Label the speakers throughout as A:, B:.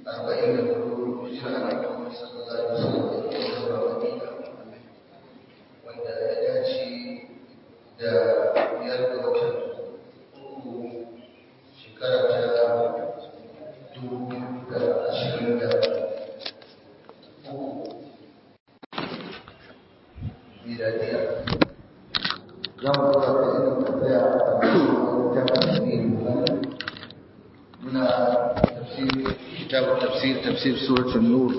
A: arba'in da hudu hijira na Muhammad sallallahu alaihi wasallam da zuwa Madina wanda ya dace da biyar ga watan uku shekara ta dubu da ashirin da uku miladiya za mu dora da inda muka tsaya a cikin muna tafsir kitab tafsir tafsir suratul nur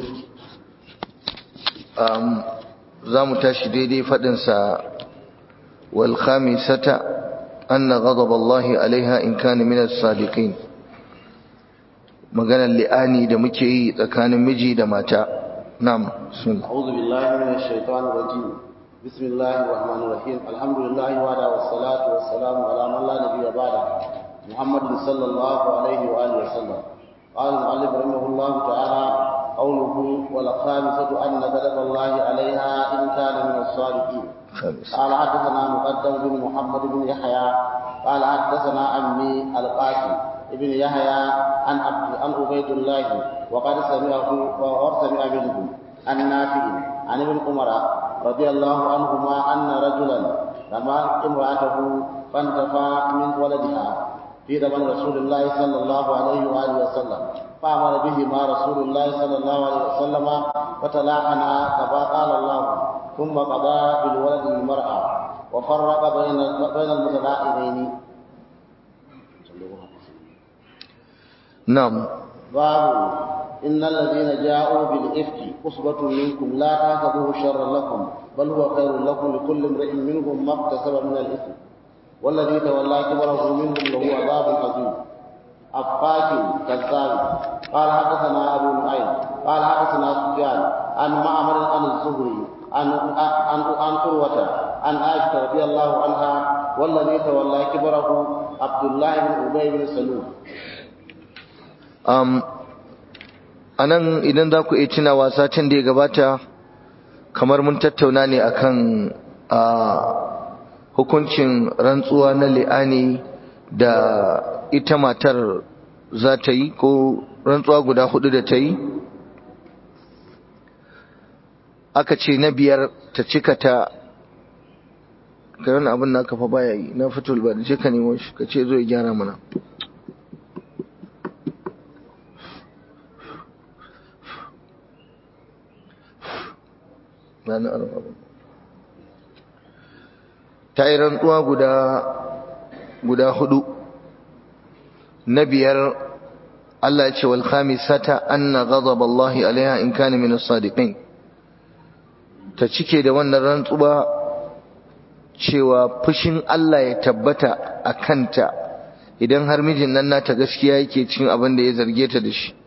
A: um za mu tashi daidai fadin sa wal khamisata anna ghadab Allah alaiha in kana min as-sadiqin maganar li'ani da muke yi tsakanin miji da mata na'am sun
B: a'udhu billahi minash shaitanir rajim bismillahir rahmanir rahim alhamdulillahi wa wassalatu wassalamu ala man la nabiyya ba'da محمد صلى الله عليه وآله وسلم قال المؤلف رحمه الله تعالى قوله والخامسة أن غضب الله عليها إن كان من الصادقين قال حدثنا مقدم بن محمد بن يحيى قال حدثنا عمي القاسم ابن يحيى عن عن عبيد الله وقد سمعه وقد سمع منه عن نافع عن ابن عمر رضي الله عنهما أن رجلا رمى امرأته فانتفى من ولدها في زمن رسول الله صلى الله عليه وآله وسلم فأمر بهما رسول الله صلى الله عليه وسلم فتلاعنا كما قال الله ثم قضى بالولد المرأة وفرق بين بين المتلاعنين
A: نعم
B: باب إن الذين جاءوا بالإفك عصبة منكم لا تحسبوه شرا لكم بل هو خير لكم لكل امرئ منهم ما اكتسب من الإثم والذي تولى كبره منهم له عذاب عظيم أفاك كذاب قال حدثنا أبو نعيم قال حدثنا سفيان عن معمر عن الزهري عن عن عن قروة عن عائشة رضي الله عنها والذي تولى كبره عبد الله بن أبي بن سلول
A: um, a nan idan za ku iya tunawa satin da ya gabata kamar mun tattauna ne akan a hukuncin rantsuwa na li'ani da ita matar za ta yi ko rantsuwa guda hudu da ta yi aka ce na biyar ta cika ta karan abin na kafa baya yi na fitul ba da ce ka nemo shi ka ce zo ya gyara mana ranar arba ta yi rantsuwa guda guda hudu na biyar Allah ya ce wal khamisata anna ghadab Allah alaiha in kana min as-sadiqin ta cike da wannan rantsuwa cewa fushin Allah ya tabbata a kanta idan har mijin nan nata gaskiya yake cin abin da ya zarge ta da shi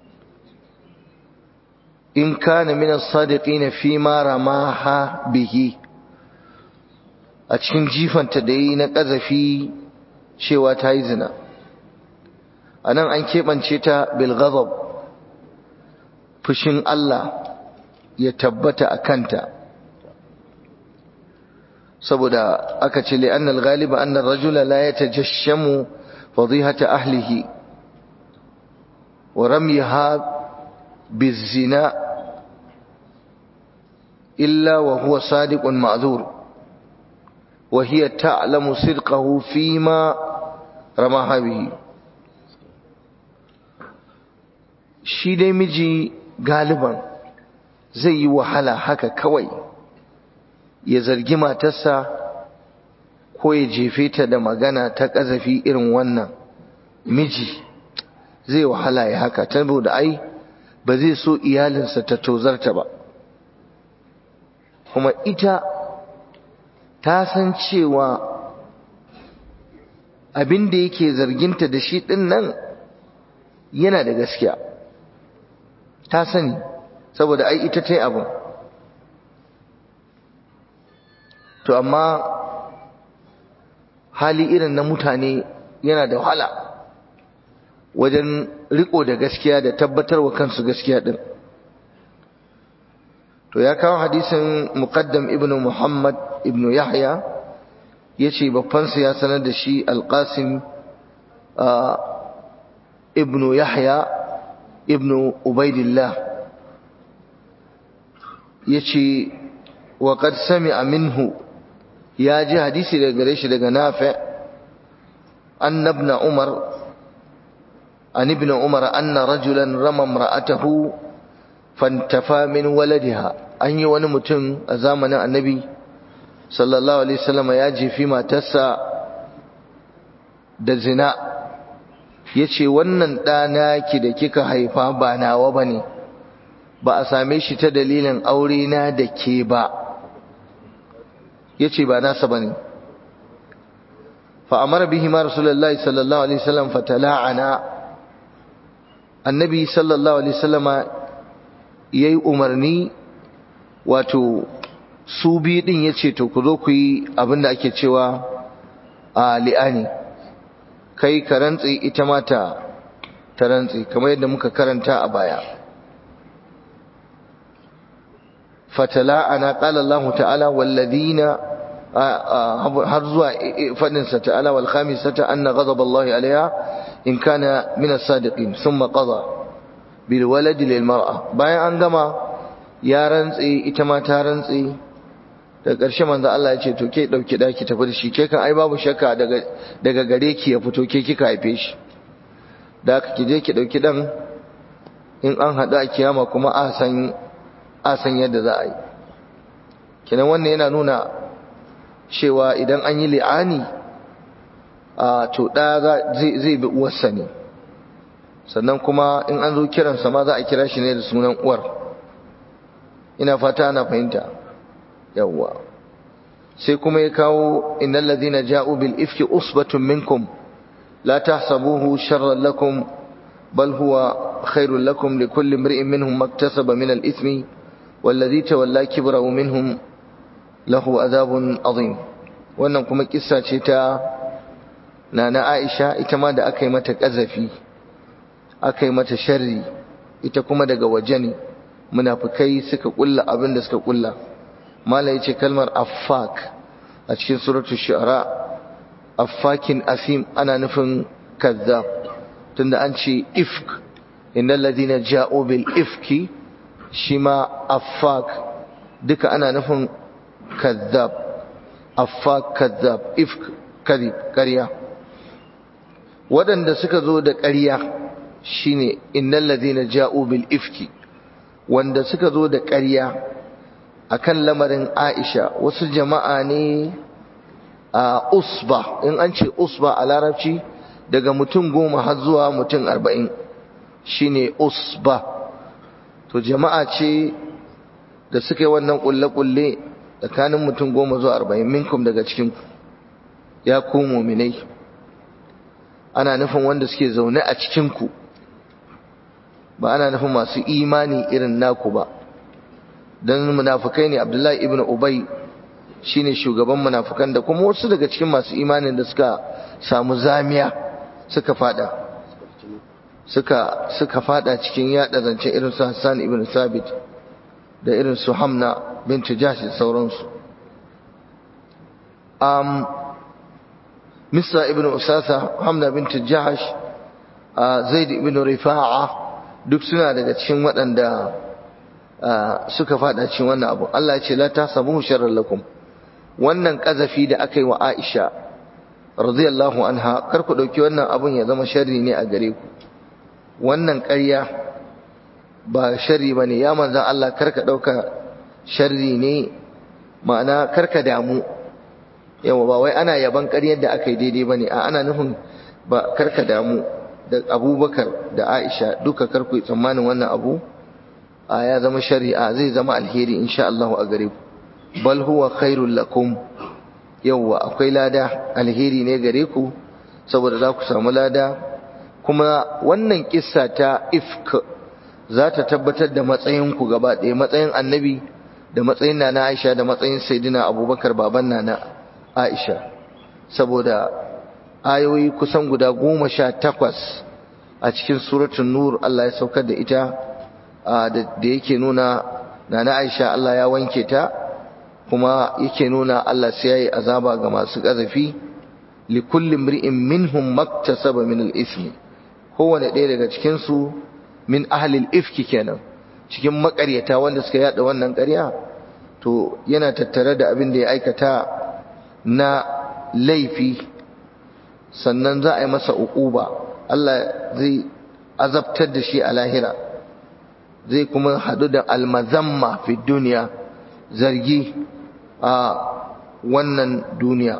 A: in kana min as-sadiqin fi ma ramaha bihi a cikin jifanta da yi na ƙazafi cewa ta yi zina a nan an keɓance ta bilgazab fushin Allah ya tabbata a kanta saboda aka ce li'annal galiba annar rajula la ya tajashamu fadihata ahlihi wa ramyaha bizina illa wa huwa sadiqun ma'zur وهي تعلم صدقه فيما رماها به shi dai miji galiban zai yi wahala haka kawai ya zargi matarsa ko ya jefe ta da magana ta ƙazafi irin wannan miji zai wahala ya haka saboda ai ba zai so iyalinsa ta tozarta ba kuma ita ta san cewa abin da yake zarginta da shi ɗin nan yana da gaskiya ta sani saboda ai ita ta yi abin to amma hali irin na mutane yana da wahala wajen riko da gaskiya da tabbatarwa kansu gaskiya ɗin to ya kawo hadisin muqaddam ibnu muhammad ibnu yahya yace babbansa ya sanar da shi alqasim ibnu yahya ibn ubaidillah yace wa qad sami'a minhu ya ji hadisi daga gare shi daga nafi anna ibn umar an ibn umar anna rajulan rama imra'atahu fantafa min waladiha an yi wani mutum a zamanin annabi sallallahu alaihi wasallam ya jefi matarsa da zina yace wannan ɗana ki da kika haifa ba nawa bane ba a same shi ta dalilin aure na da ke ba yace ba nasa bane fa amara bihi ma rasulullahi sallallahu alaihi wasallam fatala'ana annabi sallallahu alaihi wasallama yayi umarni wato su biyu din yace to ku zo ku yi abinda ake cewa a li'ani kai ka rantsi ita mata ta rantsi kamar yadda muka karanta a baya fatala ana qala Allah ta'ala walladina har zuwa fadin sa ta'ala wal khamisata anna ghadab Allah alaiha in kana min as-sadiqin thumma qada bil walad lil mar'a bayan an gama ya rantsi ita ma ta rantsi daga ƙarshe manzo Allah ya ce to ke dauki daki tafi da shi ke kan ai babu shakka daga daga gare ki ya fito ke kika haife shi da haka ki je ki dauki dan in an hada a kiyama kuma a san a san yadda za a yi kenan wannan yana nuna cewa idan an yi li'ani a to da zai zai bi uwarsa ne sannan kuma in an zo kiransa ma za a kira shi ne da sunan uwar ina fata ana fahimta yawwa sai kuma ya kawo innal ladhina ja'u bil ifki usbatun minkum la tahsabuhu sharran lakum bal huwa khairul lakum likulli imri'in minhum maktasaba min al ithmi والذي تولى كبره منهم له عذاب عظيم wannan kuma kissa ce ta nana Aisha ita ma da aka yi mata kazafi aka yi mata sharri ita kuma daga waje ne munafikai suka kulla abin da suka kulla mala yace kalmar affak a cikin suratul shu'ara affakin asim ana nufin kazzab tunda an ce ifk innal ladina ja'u bil ifki shi ma affak duka ana nufin kazzab affak kazzab ifk kadhib ƙarya waɗanda suka zo da ƙarya shine innal ladina ja'u bil ifki wanda suka zo da ƙarya akan lamarin Aisha wasu jama'a ne a usba in an ce usba a larabci daga mutum goma har zuwa mutum arba'in shine usba to jama'a ce da suka yi wannan kulle-kulle tsakanin mutum goma zuwa arba'in minkum daga cikinku ya ku muminai ana nufin wanda suke zaune a cikinku ba ana nufin masu imani irin naku ba don munafukai ne abdullahi ibn ubay shine shugaban munafukan da kuma wasu daga cikin masu imanin da suka samu zamiya suka fada suka suka fada cikin yada zance irin su Hassan ibn Sabit da irin su Hamna bint Jahsh da sauransu um Misra ibn Usasa Hamna bint Jahsh Zaid ibn Rifa'a duk suna daga cikin waɗanda suka fada cikin wannan abu Allah ya ce la tasabuhu sharran lakum wannan kazafi da aka yi wa Aisha radiyallahu anha kar ku dauki wannan abun ya zama sharri ne a gare ku wannan ƙarya ba sharri bane ya manzan Allah kar ka dauka sharri ne ma'ana kar ka damu yawa ba wai ana yaban ƙaryar da aka yi daidai bane a ana nufin ba kar ka damu da Abubakar da Aisha duka kar ku tsammanin wannan abu a ya zama shari'a zai zama alheri insha Allah a gare ku bal huwa khairul lakum yawwa akwai lada alheri ne gare ku saboda za ku samu lada kuma wannan kissa ta ifk za ta tabbatar da matsayin ku gaba ɗaya matsayin annabi da matsayin nana Aisha da matsayin sayyidina Abubakar baban nana Aisha saboda ayoyi kusan guda goma sha takwas a cikin suratul nur Allah ya saukar da ita da yake nuna nana Aisha Allah ya wanke ta kuma yake nuna Allah sai yayi azaba ga masu kazafi li kulli mri'in minhum maktasaba min al-ithmi kowane ɗaya daga cikin su min ahlil ifki kenan cikin makaryata wanda suka yada wannan ƙarya to yana tattare da abin da ya aikata na laifi sannan za a yi masa uquba Allah zai azabtar da shi a lahira zai kuma hadu da almazamma fi duniya zargi a wannan duniya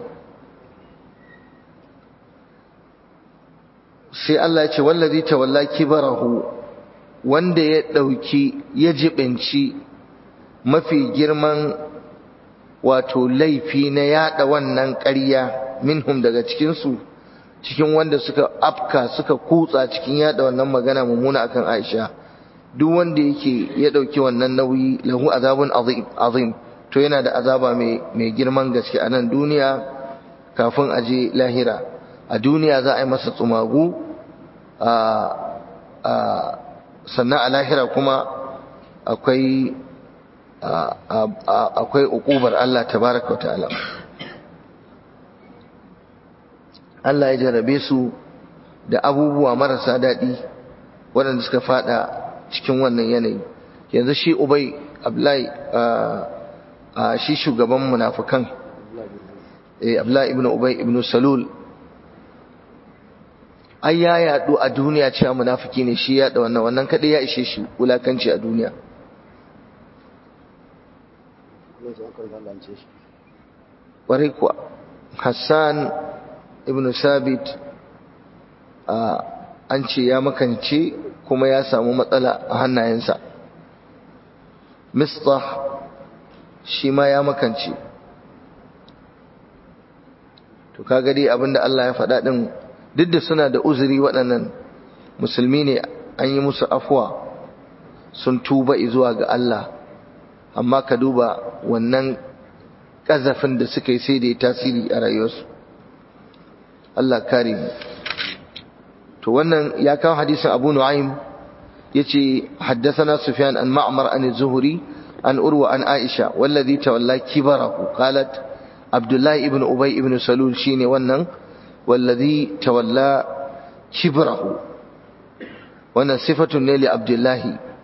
A: sai Allah ya ce wallazi tawalla kibarahu wanda ya dauki ya jibinci mafi girman wato laifi na yada wannan ƙarya minhum daga cikin su cikin wanda suka afka suka kutsa cikin yada wannan magana mummuna akan Aisha duk wanda yake ya dauki wannan nauyi lahu azabun azim azim to yana da azaba mai mai girman gaske a nan duniya kafin aje lahira a duniya za a yi masa tsumagu a a sannan a lahira kuma akwai akwai ukubar Allah tabaraka wa ta'ala Allah ya jarabe su da abubuwa marasa daɗi waɗanda suka fada cikin wannan yanayi yanzu shi ubai abdullahi shi shugaban munafukan abdullahi ibn ubai ibn salul ai ya yaɗu a duniya cewa munafiki ne shi yaɗa wannan wannan kaɗai ya ishe shi wulakanci a duniya ƙwarai kuwa hassan ibn sabit an ce ya makance kuma ya samu matsala a hannayensa mistah shi ma ya makance to kaga dai abinda Allah ya faɗa ɗin duk da suna da uzuri waɗannan musulmi ne an yi musu afuwa sun tuba zuwa ga Allah amma ka duba wannan ƙazafin da suka yi sai da ya tasiri a rayuwarsu Allah kare mu to wannan ya kawo hadisin Abu Nu'aym yace haddathana Sufyan an Ma'mar an Az-Zuhri an Urwa an Aisha wallazi tawalla kibarahu qalat Abdullah ibn Ubay ibn Salul shine wannan wallazi tawalla kibrahu wannan sifatun ne li Abdullah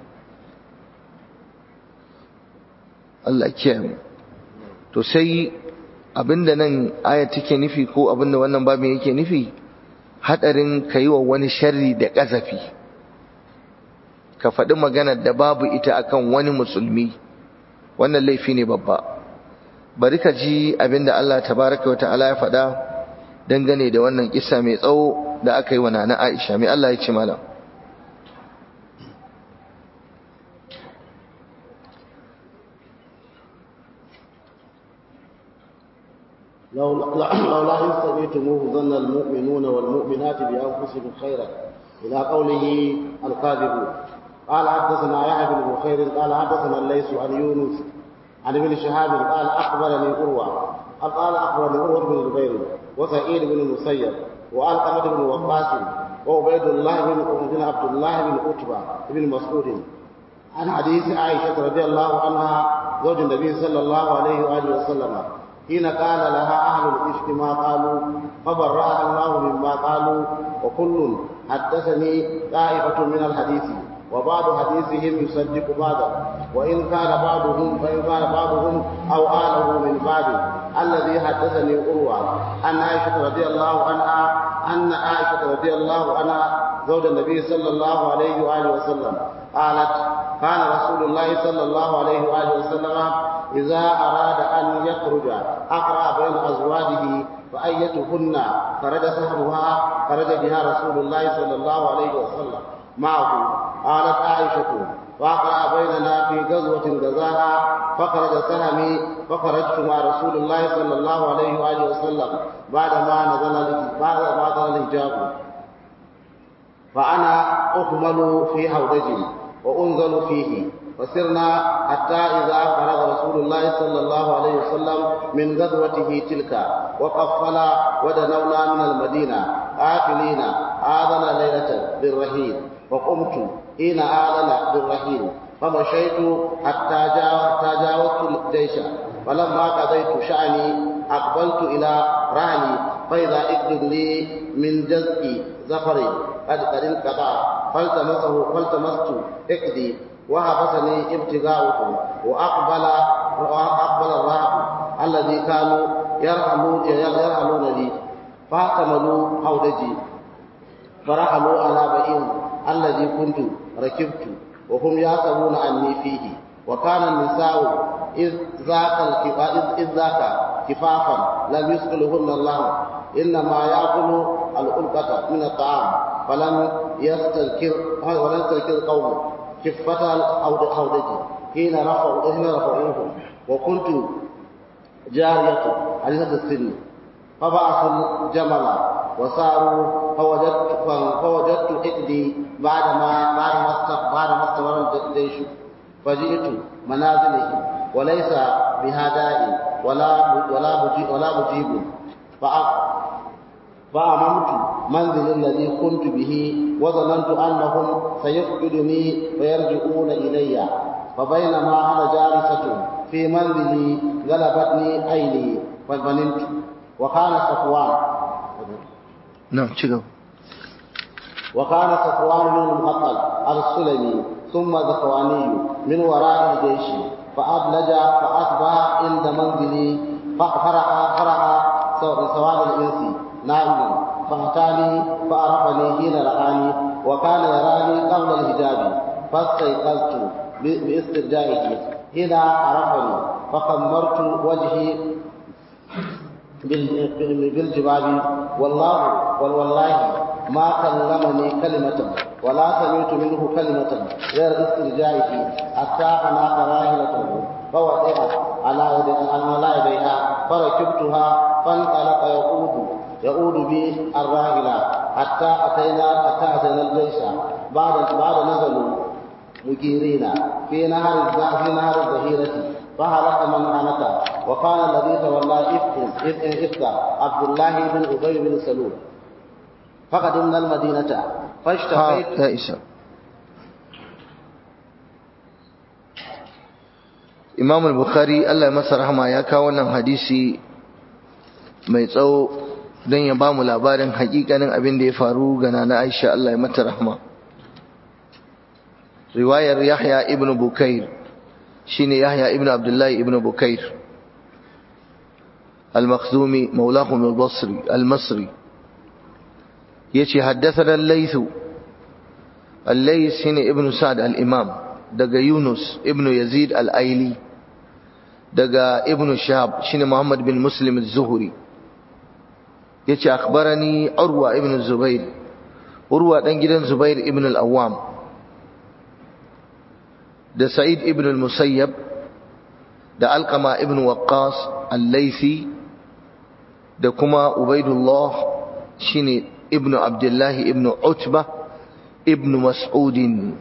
A: Allah kiyaye to sai abinda nan aya take nufi ko abinda wannan babin yake nufi hadarin kai wa wani sharri da kazafi ka faɗi maganar da babu ita akan wani musulmi wannan laifi ne babba bari ka ji abinda Allah tabaraka wa ta'ala ya faɗa dangane da wannan kissa mai tsawo da aka yi wa nana Aisha mai Allah ya ce malam
B: لولا إن سمعتموه ظن المؤمنون والمؤمنات بأنفسهم خيرا إلى قوله الكاذبون قال حدثنا يحيى بن بخير قال حدثنا الليث عن يونس عن ابن شهاب قال أخبرني أروى قال أخبرني أروى بن الزبير وسعيد بن المسيب وألقمة بن وقاص وعبيد الله بن بن عبد الله بن عتبة بن مسعود عن حديث عائشة رضي الله عنها زوج النبي صلى الله عليه وآله وسلم حين قال لها أهل الإفك ما قالوا فبرأها الله مما قالوا وكل حدثني طائفة من الحديث وبعض حديثهم يصدق بعضا وإن كان بعضهم فإن كان بعضهم أو آله من بعض الذي حدثني أروى أن عائشة رضي الله عنها أن عائشة رضي الله عنها زوج النبي صلى الله عليه وآله وسلم قالت كان رسول الله صلى الله عليه وآله وسلم إذا أراد أن يخرج أقرأ بين أزواجه فأيتهن خرج سهمها خرج بها رسول الله صلى الله عليه وسلم معه قالت عائشة وأقرأ بيننا في غزوة غزاها فخرج سهمي فخرجت مع رسول الله صلى الله عليه وآله وسلم بعدما نزل بعد ما نزل الحجاب فأنا أحمل في حوضتي وأنزل فيه فسرنا حتى إذا فرغ رسول الله صلى الله عليه وسلم من غزوته تلك وقفل ودنونا من المدينة آكلين آذن ليلة بالرهين وقمت حين آذن بالرهين فمشيت حتى جاوزت الجيش فلما قضيت شأني أقبلت إلى رهني فإذا إقلب لي من جزء زفر قد قد انقطع فالتمسه فالتمست اقدي وحبسني ابتغاؤه واقبل اقبل الرهب الذي كانوا يرحلون يرحلون لي فاحتملوا حوضتي فرحلوا على بعير الذي كنت ركبت وهم يحسبون اني فيه وكان النساء إذ ذاك إذ ذاك كفافا لم يسقلهن الله إنما يأكل الألقة من الطعام فلم يستذكر ولم يستذكر قوم كفة الحوضة حين رفعوا حين رفعوه وكنت جارية حديثة السن فبعثوا الجمل وساروا فوجدت فوجدت إحدي بعدما بعدما بعدما استمر الجيش فجئت منازله وليس بها داعي ولا ولا مجيب ولا مجيب فأممت منزل الذي كنت به وظننت أنهم سيفقدني فيرجعون إلي فبينما أنا جالسة في منزلي غلبتني عيني فنمت وكان صفوان
A: نعم شكرا
B: وكان صفوان بن المعطل السلمي ثم ذكواني من وراء الجيش فأبلج فأصبح عند منزلي فرأى فرأى سواد الإنس نائم فأتاني فعرفني حين رآني وكان يراني قبل الحجاب فاستيقظت باسترجائه حين عرفني فخمرت وجهي بالجباب والله والله ما كلمني كلمة ولا سمعت منه كلمة غير استرجائه حتى أنا راحلته فوضع على على يديها فركبتها فانطلق يقود يقود بي الراحلة حتى أتينا حتى أتينا الجيش بعد بعد نزلوا مجيرين في نهر في نهر الظهيرة فهلك من هلك وكان الذي تولى إفك إفك عبد الله بن أبي بن سلول فقدمنا المدينة فاشتقيت
A: يا إسا Imam al-Bukhari Allah ya masa rahama ya kawo wannan hadisi mai tsawo don ya ba mu labarin hakikanin abin da ya faru ga nana Aisha Allah ya mata rahama riwayar Yahya ibn Bukair shine Yahya ibn Abdullah ibn Bukair al-Makhzumi maulahum al-Basri al-Masri yace haddathana al-Layth al-Layth shine ibn Sa'd al-Imam daga Yunus ibn Yazid al-Aili daga ibn Shahab shine Muhammad bin Muslim az-Zuhri yace akhbarani Urwa ibn Zubair Urwa dan gidan Zubair ibn al-Awwam da Sa'id ibn al-Musayyab da Alqama ibn Waqqas al-Laythi da kuma Ubaidullah shine ibn Abdullah ibn Utbah ibn Mas'ud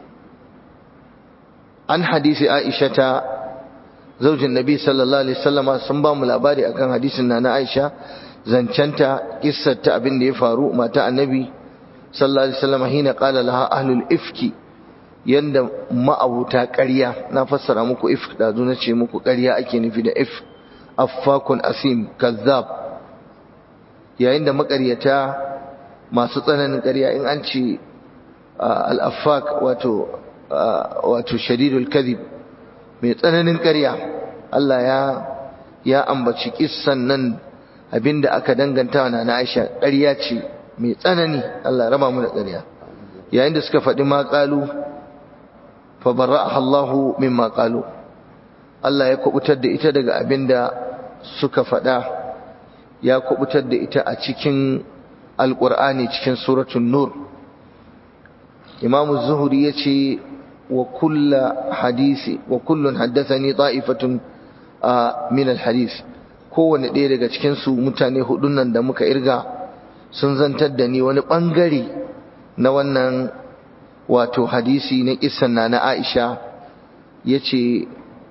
A: an hadisi Aisha ta zaujin Nabi sallallahu alaihi wasallama sun ba mu labari akan hadisin na na Aisha zancanta kissarta abin da ya faru mata annabi sallallahu alaihi wasallama hina qala laha ahlul ifki yanda ma'abuta ƙarya na fassara muku if da zo ce muku ƙarya ake nufi da if affakun asim kazzab yayin da maƙaryata masu tsananin ƙarya in an ce al-affak wato wato shadidul kadhib mai tsananin ƙarya Allah ya ya ambaci kissan nan abinda aka danganta wa na Aisha ƙarya ce mai tsanani Allah raba mu da ƙarya yayin da suka faɗi ma qalu fa barra'aha Allahu mimma qalu Allah ya kubutar da ita daga abinda suka faɗa ya kubutar da ita a cikin alqur'ani cikin suratul nur Imam Zuhri yace وكل حديث وكل حدثني طائفة من الحديث kowane ɗaya daga cikinsu mutane hudun nan da muka irga sun zantar da ni wani ɓangare na wannan wato hadisi na kisan na na Aisha ya ce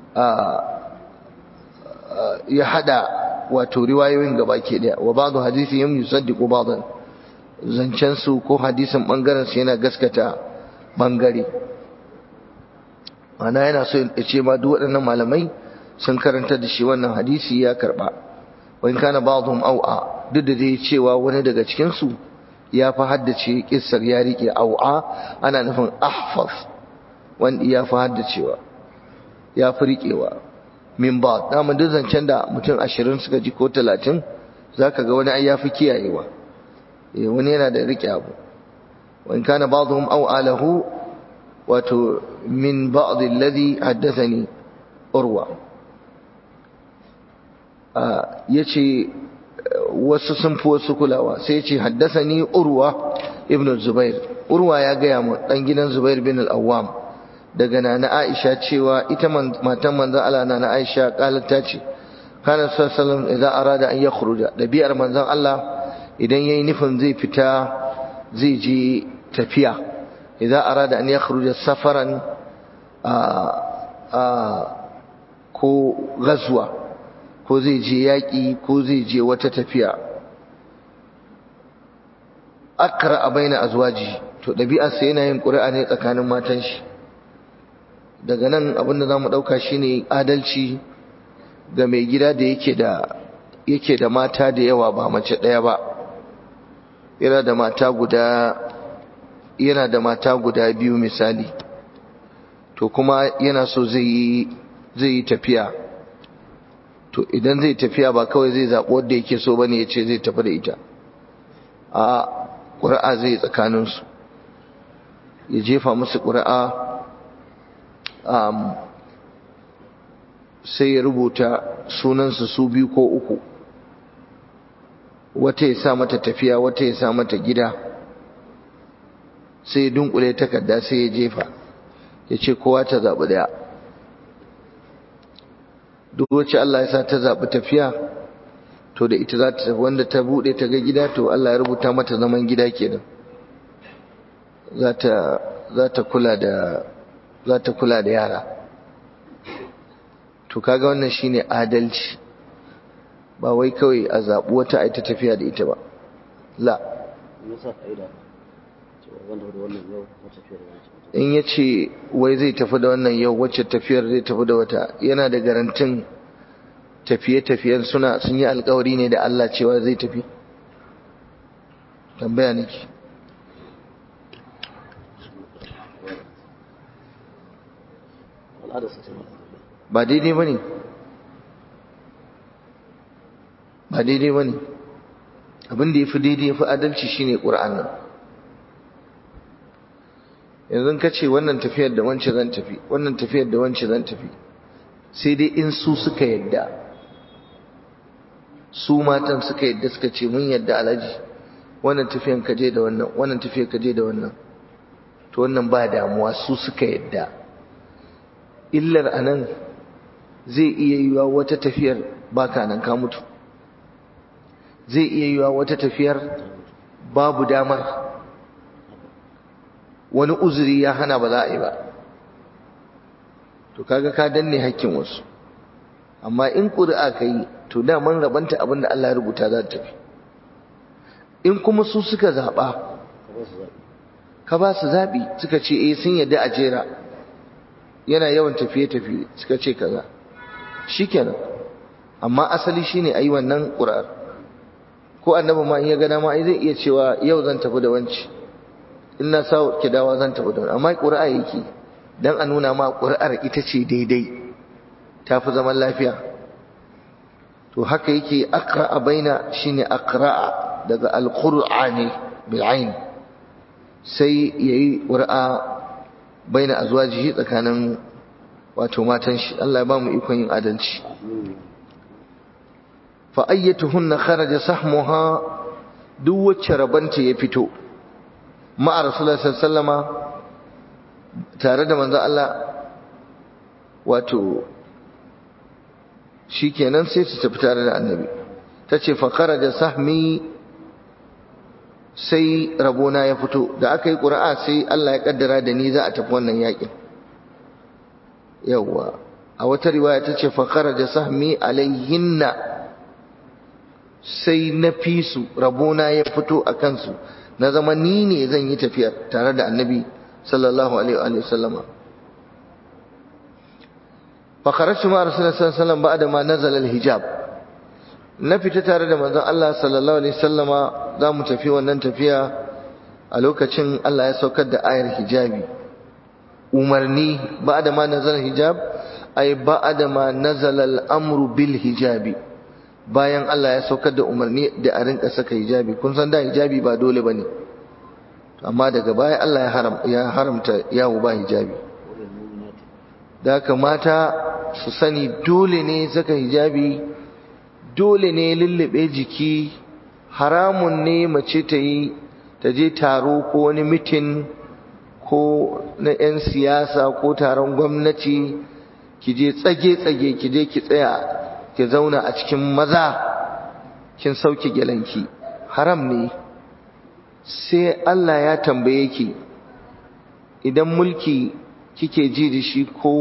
A: ya hada wato riwayoyin gaba ke ɗaya wa ba da hadisi yin yusaddiku ba da zancensu ko hadisin ɓangarensu yana gaskata ɓangare ana yana so ya ce ma duk waɗannan malamai sun karanta da shi wannan hadisi ya karba wani kana ba'dhum au'a duk da dai cewa wani daga cikin su ya fi haddace kissar ya rike au'a ana nufin ahfaz wanda ya fi haddacewa ya fi riƙewa min ba dama duk zancen da mutum ashirin suka ji ko talatin za ka ga wani ai ya fi kiyayewa wani yana da riƙe abu wani kana ba'dhum aw alahu wato min ba'd alladhi haddathani urwa yace wasu sun fi wasu kulawa sai yace haddathani urwa ibn zubair urwa ya gaya mu dan gidan zubair bin al-awwam daga nana aisha cewa ita matan manzon Allah nana aisha qalat ta ce kana sallallahu alaihi wasallam idan arada an yakhruja dabi'ar manzon Allah idan yayi nufin zai fita zai je tafiya idan arada an yakhruja safaran a a ko gazwa ko zai je yaki ko zai je wata tafiya akra baina azwaji to dabi'ar sa yana yin ƙuri'a ne tsakanin matan shi daga nan abinda zamu dauka shine adalci ga mai gida da yake da yake da mata da yawa ba mace daya ba yana da mata guda yana da mata guda biyu misali to kuma yana so zai yi zai yi tafiya to idan zai tafiya ba kawai zai zaɓi wanda yake so bane ya ce zai tafi da ita a ƙuri'a zai tsakaninsu ya jefa musu ƙuri'a sai ya rubuta sunansu su biyu ko uku wata ya sa mata tafiya wata ya sa mata gida sai ya dunkule takarda sai ya jefa ya ce kowa ta zaɓi ɗaya duk wacce Allah ya sa ta zaɓi tafiya to da ita za ta wanda ta buɗe ta ga gida to Allah ya rubuta mata zaman gida kenan za ta za ta kula da za ta kula da yara to kaga wannan shine adalci ba wai kawai a zaɓi wata a ta tafiya da ita ba la in ya ce wai zai tafi da wannan yau wacce tafiyar zai tafi da wata yana da garantin tafiye-tafiyen suna sun yi alkawari ne da Allah cewa zai tafi tambaya nake ba daidai ba ne ba daidai ba ne abinda ya fi daidai ya fi adalci shine ƙura'an nan yanzu ka ce wannan tafiyar da wance zan tafi wannan tafiyar da wance zan tafi sai dai in su suka yadda su matan suka yadda suka ce mun yadda alaji wannan tafiyar ka je da wannan wannan tafiyar ka je da wannan to wannan ba damuwa su suka yadda illar anan zai iya yiwa wata tafiyar baka nan ka mutu zai iya yiwa wata tafiyar babu damar wani uzuri ya hana ba za a yi ba to kaga ka danne hakkin wasu amma in ƙuri'a ka yi to daman rabanta abin da Allah ya rubuta za ta tafi in kuma su suka zaɓa ka ba su zaɓi suka ce eh sun yadda a jera yana yawan tafiye-tafiye suka ce kaza shikenan amma asali shine ayi wannan ƙuri'ar ko annabi ma in ya ga dama ai zai iya cewa yau zan tafi da wanci in na sa ki dawa zan tafi da wani amma ƙuri'a yake dan a nuna ma ƙuri'ar ita ce daidai ta fi zaman lafiya to haka yake aqra'a baina shine aqra'a daga alqur'a ne bil ain sai yayi ƙuri'a baina azwajihi tsakanin wato matan shi Allah ya ba mu ikon yin adalci fa ayyatuhunna kharaja sahmuha duk wacce rabanta ya fito ma'a rasulullah sallama tare da manzo Allah wato shikenan sai su tafi tare da annabi tace fa kharaja sahmi sai rabona ya fito da aka yi ƙura'a sai Allah ya kaddara da ni za a tafi wannan yakin yawwa a wata riwaya tace fa kharaja sahmi alayhinna sai na fi su rabona ya fito a kansu na zama ni ne zan yi tafiyar tare da annabi sallallahu alaihi wa sallama fa kharajtu ma rasulullahi sallallahu alaihi wasallam ba'da ma nazala al-hijab na fita tare da manzon Allah sallallahu alaihi wasallama za mu tafi wannan tafiya a lokacin Allah ya saukar da ayar hijabi umarni ba'da ma nazala hijab ay ba'da ma nazala al-amru bil hijabi bayan Allah ya saukar da umarni da a rinka saka hijabi kun san da hijabi ba dole bane amma daga baya Allah ya haram ya haramta yawo ba hijabi da haka mata su sani dole ne saka hijabi dole ne lullube jiki haramun ne mace ta yi ta je taro ko wani mitin ko na 'yan siyasa ko taron gwamnati ki je tsage-tsage ki je ki tsaya ki zauna a cikin maza kin sauke gelanki haram ne sai Allah ya tambaye ki idan mulki kike ji da shi ko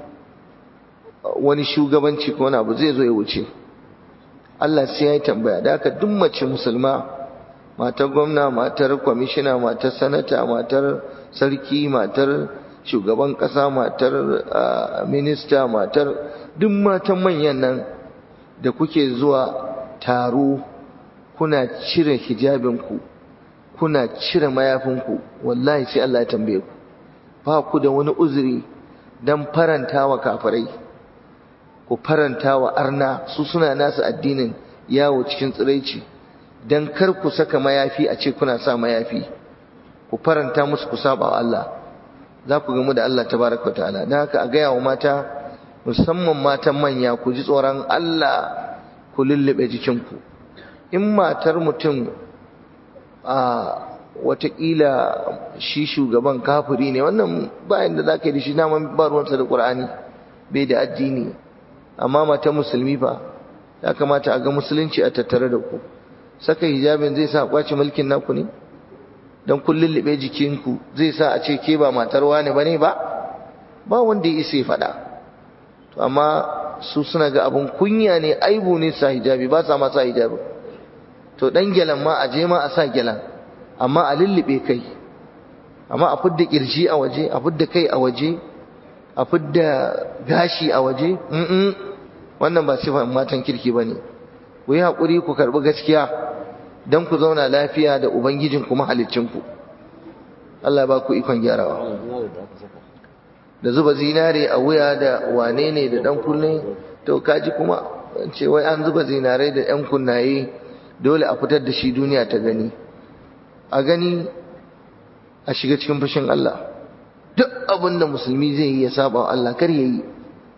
A: wani shugabanci ko wani abu zai zo ya wuce Allah sai ya tambaya da haka duk mace musulma matar gwamna matar kwamishina matar sanata matar sarki matar shugaban kasa matar minista matar duk matan manyan nan da kuke zuwa taro kuna cire hijabinku kuna cire mayafinku wallahi sai Allah ya tambaye ku ba ku da wani uzuri dan faranta wa kafirai ku faranta wa arna su suna nasu addinin yawo cikin tsiraici dan kar ku saka mayafi a ce kuna sa mayafi ku faranta musu ku saba wa Allah za ku gamu da Allah tabaraka wa ta'ala dan haka a gaya wa mata musamman matan manya ku ji tsoron Allah ku lullube jikinku in matar mutum a watakila shi shugaban kafiri ne wannan bayan da za ka yi da shi naman ba ruwansa da ƙur'ani bai da addini amma mata musulmi fa ya kamata a ga musulunci a tattare da ku saka hijabin zai sa kwace mulkin naku ne don kun lullube jikinku zai sa a ce ke ba matar wani ba ne ba ba wanda ya isa ya faɗa to amma su suna ga abun kunya ne aibu ne sa hijabi ba sa ma sa hijabi to dan gyalan ma a je ma a sa gyalan amma a lullube kai amma a fidda kirji a waje a fidda kai a waje a fidda gashi a waje mm wannan ba sifan matan kirki bane ku yi hakuri ku karbi gaskiya dan ku zauna lafiya da ubangijin ku mahaliccin ku Allah ba ku ikon gyarawa da zuba zinare a wuya da wane ne da dan kunne to kaji kuma ce wai an zuba zinare da yan kunnaye dole a fitar da shi duniya ta gani a gani a shiga cikin fushin Allah duk abin da musulmi zai yi ya saba wa Allah kar ya yi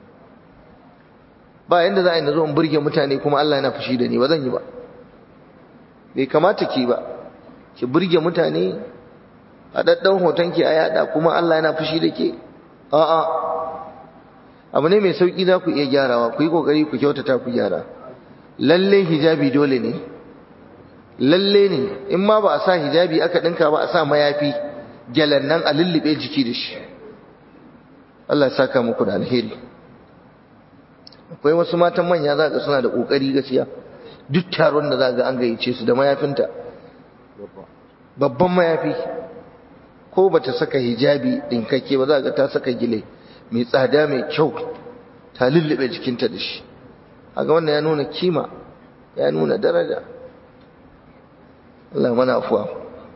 A: ba yanda za a yi na zo in burge mutane kuma Allah yana fushi da ni ba zan yi ba bai kamata ki ba ki burge mutane a daddan hoton ki a yada kuma Allah yana fushi da ke a'a abu ne mai sauki za ku iya gyarawa ku yi kokari ku kyautata ku gyara lalle hijabi dole ne lalle ne in ma ba a sa hijabi aka dinka ba a sa mayafi gyalan nan a lullube jiki da shi Allah ya saka muku da alheri akwai wasu matan manya za ga suna da kokari gaskiya duk taron da za ga an gayyace su da mayafinta babban mayafi ko bata saka hijabi dinkakke ba za ga ta saka gile mai tsada mai kyau ta lullube jikinta da shi haka wannan ya nuna kima ya nuna daraja Allah mana afuwa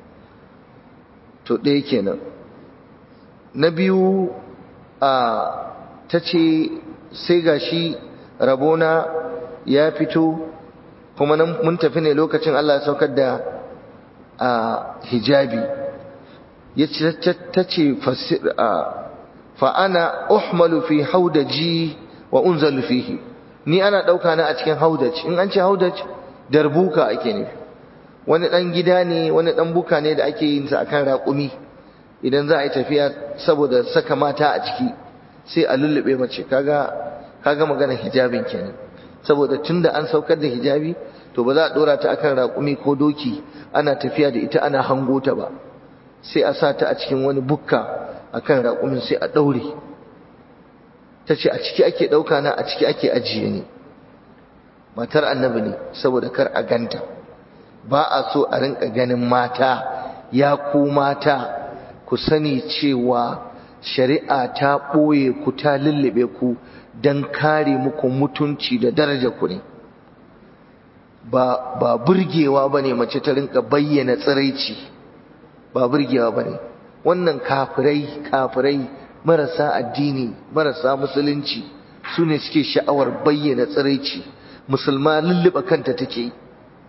A: to ɗaya kenan na biyu a ta ce sai gashi rabona ya fito kuma nan mun tafi ne lokacin Allah ya saukar da a hijabi ya ce ta ce fa'ana uhmalu fi haudaji wa unzalu fihi ni ana ɗauka na a cikin haudaj in an ce haudaj darbuka ake nufi wani ɗan gida ne wani ɗan buka ne da ake yin sa akan raƙumi idan za a yi tafiya saboda saka mata a ciki sai a lullube mace kaga kaga magana hijabin kenan saboda tunda an saukar da hijabi to ba za a dora ta akan raƙumi ko doki ana tafiya da ita ana hango ta ba sai a sa ta a cikin wani bukka akan raƙumin sai a ɗaure ta ce a ciki ake ɗauka na a ciki ake ajiye ni matar annabi ne saboda kar a ganta ba a so a rinka ganin mata ya ku mata ku sani cewa shari'a ta ɓoye ku ta lullube ku don kare muku mutunci da daraja ku ne ba ba burgewa bane mace ta rinka bayyana tsiraici ba burgewa bane wannan kafirai kafirai marasa addini marasa musulunci su ne suke sha'awar bayyana tsiraici musulma lulluɓa kanta take yi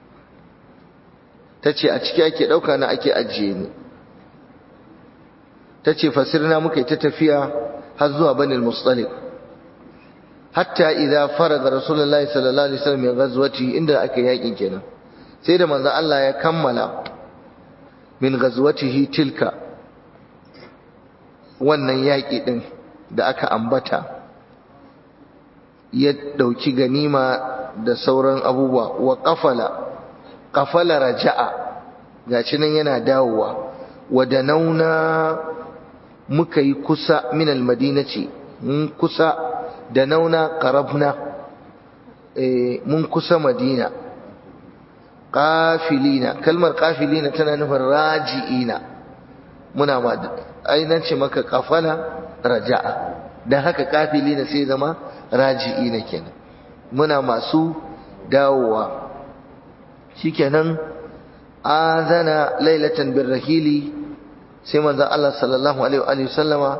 A: ta ce a ciki ake ɗauka na ake ajiye ni ta ce fasirna muka yi ta tafiya har zuwa banil mustalik hatta idza faraga rasulullahi sallallahu alaihi wasallam min ghazwati inda aka yakin kenan sai da manzo Allah ya kammala min ghazwatihi tilka wannan yaki din da aka ambata ya dauki ganima da sauran abubuwa wa qafala qafala raja'a gashi nan yana dawowa wa danauna muka yi kusa min almadinati mun kusa da nauna qarabna mun kusa madina qafilina kalmar qafilina tana nufin raji'ina muna ma ainihin ce maka kafala raja'a dan haka qafilina sai zama raji'ina kenan muna masu dawowa shikenan azana lailatan birrahili sai manzon Allah sallallahu alaihi wa sallama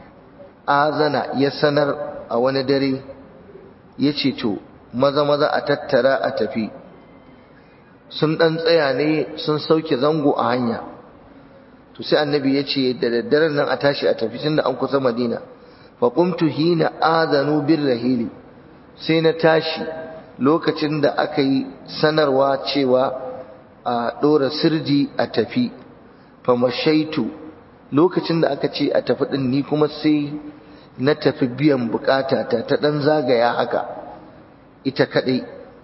A: azana ya sanar a wani dare yace to maza maza a tattara a tafi sun dan tsaya ne sun sauke zango a hanya to sai annabi yace da daddaren nan a tashi a tafi tunda an kusa Madina fa qumtu hina azanu birrahili sai na tashi lokacin da aka yi sanarwa cewa a ɗora sirji a tafi famashaitu lokacin da aka ce a tafi ɗin ni kuma sai na tafi biyan bukata ta ta ɗan zagaya haka ita kaɗai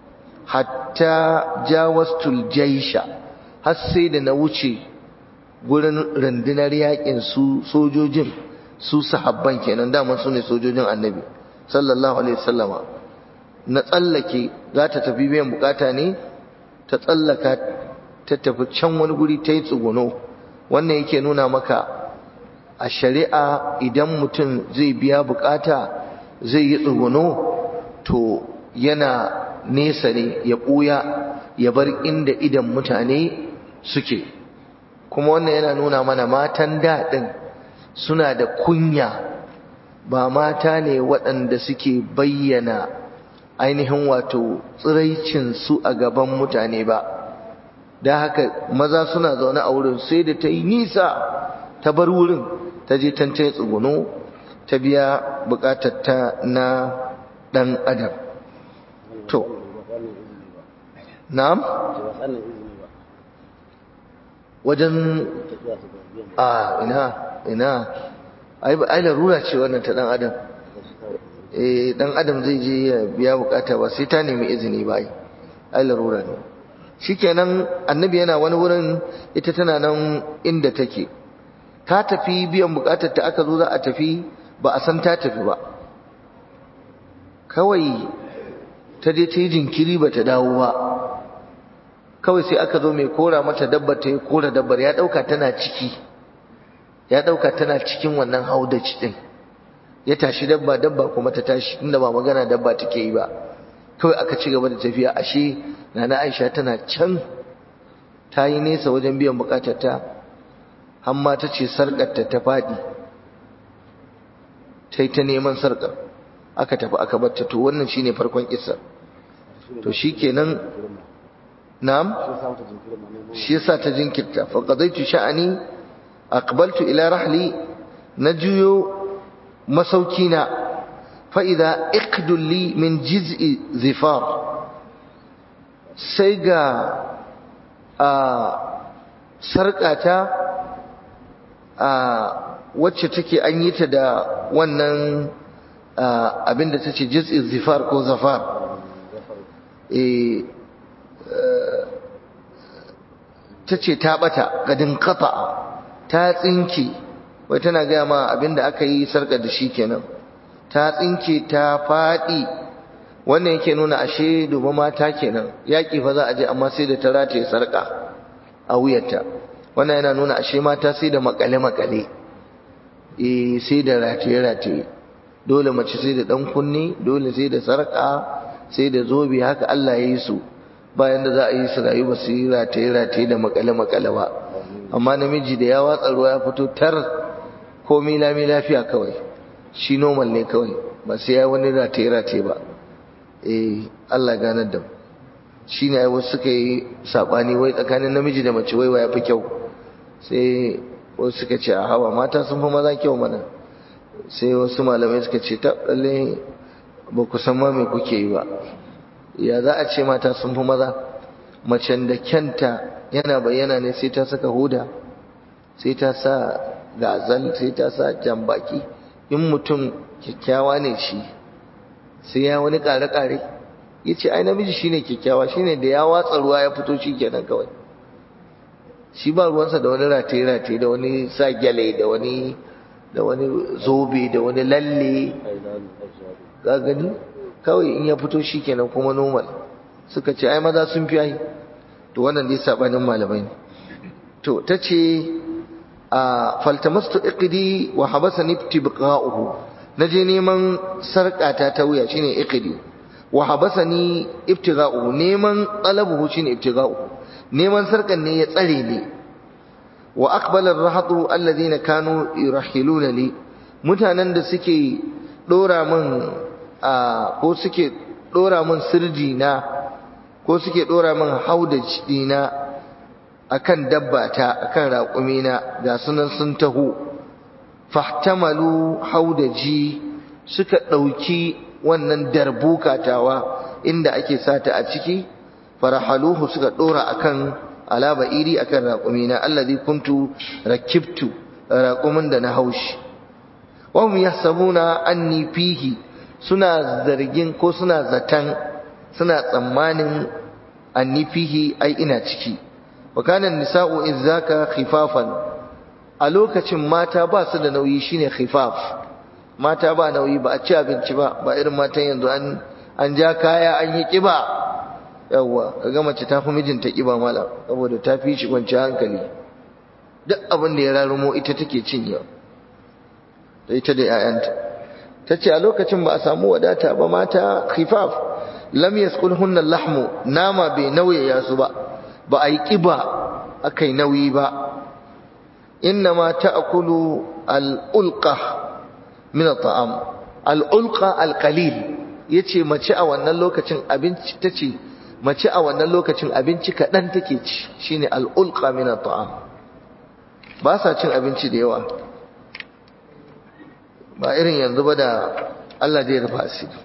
A: hatta jawastul jaisha har sai da na wuce gurin rundunar yakin su sojojin su sahabban kenan daman su ne sojojin annabi sallallahu alaihi wasallama na tsallake za ta tafi biyan bukata ne ta tsallaka ta tafi can wani guri ta yi tsuguno wannan yake nuna maka a shari'a idan mutum zai biya bukata zai yi tsuguno to yana nesa ne ya ɓuya ya bar inda idan mutane suke kuma wannan yana nuna mana matan daɗin suna da kunya ba mata ne waɗanda suke bayyana ainihin wato tsiraicinsu a gaban mutane ba da haka maza suna zaune a wurin sai da ta yi nisa ta bar wurin ta je tan ta tsuguno ta biya bukatar ta na dan adam to na'am wajen a ina ina ai ai larura ce wannan ta dan adam eh dan adam zai je ya biya bukata ba sai ta nemi izini ba ai ai larura ne shikenan annabi yana wani wurin ita tana nan inda take ta tafi biyan bukatar ta aka zo za a tafi ba a san ta tafi ba kawai ta je ta yi jinkiri ba ta dawo ba kawai sai aka zo mai kora mata dabbar ta yi kora dabbar ya dauka tana ciki ya dauka tana cikin wannan haudaci din ya tashi dabba dabba kuma ta tashi inda ba magana dabba take yi ba kawai aka ci gaba da tafiya ashe nana Aisha tana can ta yi nesa wajen biyan bukatar ta amma ta ce sarkar ta ta fadi ta yi ta neman sarkar aka tafi aka bar ta to wannan shine farkon kissa to shikenan na'am shi yasa ta jinkirta fa qadaitu sha'ani aqbaltu ila rahli na juyo masaukina fa idza iqdul li min jiz'i zifar sai ga a sarƙata a wacce take an yi ta da wannan abinda ta ce jiz'i zifar ko zafar ta ce ta bata gadin kafa ta tsinke wai tana gaya ma abinda aka yi sarƙar da shi kenan ta tsinke ta faɗi wannan yake nuna ashe duba mata kenan yaƙi fa za a je amma sai da ta rataye sarƙa a wuyarta wannan yana nuna ashe mata sai da makale-makale eh sai da rataye-rataye dole mace sai da ɗan kunne dole sai da sarƙa sai da zobe haka Allah ya yi su bayan da za a yi su rayu ba su yi rataye-rataye da makale-makale ba amma namiji da ya watsa ruwa ya fito tar komi lami lafiya kawai shi normal ne kawai ba sai ya wani rataye-rataye ba eh Allah ganar da shi ne wasu suka yi saɓani wai tsakanin namiji da mace wai ya fi kyau sai wasu suka ce a hawa mata sun fi maza kyau mana sai wasu malamai suka ce ta ɗalle ba ku san ma me kuke yi ba ya za a ce mata sun fi maza macen da kyanta yana bayyana ne sai ta saka huda sai ta sa gazal sai ta sa jambaki in mutum kyakkyawa ne shi sai ya wani ƙare-ƙare ya ce ai namiji shine kyakkyawa shine da ya watsa ruwa ya fito shi kenan kawai shi ba ruwansa da wani rataye-rataye da wani sa gyale da wani da wani zobe da wani lalle ga gani kawai in ya fito shi kenan kuma normal suka ce ai maza sun fi ai to wannan dai sabanin malamai ne to ta ce a faltamastu iqdi wa habasani ibtibqa'uhu naje neman sarƙata ta wuya shine iqdi wa habasani ibtigha'uhu neman talabuhu shine ibtigha'uhu neman sarkan ne ya tsare ni wa aqbala ar-rahatu alladhina kanu yurahiluna li mutanen da suke dora min ko suke dora min sirji na ko suke dora min haudaji dina akan dabbata akan raƙumina ga sunan sun taho fahtamalu haudaji suka ɗauki wannan darbuka tawa inda ake sata a ciki farahaluhu suka dora akan alaba iri akan raqumina allazi kuntu rakibtu raqumin da na haushi wa hum yahsabuna anni fihi suna zargin ko suna zatan suna tsammanin anni fihi ai ina ciki wa kana nisa'u izzaka khifafan a lokacin mata ba su da nauyi shine khifaf mata ba nauyi ba a ci abinci ba ba irin matan yanzu an an ja kaya an yi kiba yawwa kaga mace ta fi mijinta kiba mala saboda ta fi shi kwanci hankali duk abin da ya rarumo ita take cinyewa da ita da 'ya'yanta ta ce a lokacin ba a samu wadata ba mata khifaf lam yasqulhunna lahmu nama bai nauyaya su ba ba a yi kiba akai nauyi ba innama ta'kulu al-ulqa min at-ta'am al-ulqa al-qalil yace mace a wannan lokacin abinci tace mace a wannan lokacin abinci kadan take ci shine al-ulqa min at-ta'am ba sa cin abinci da yawa ba irin yanzu ba da Allah zai rufa asiri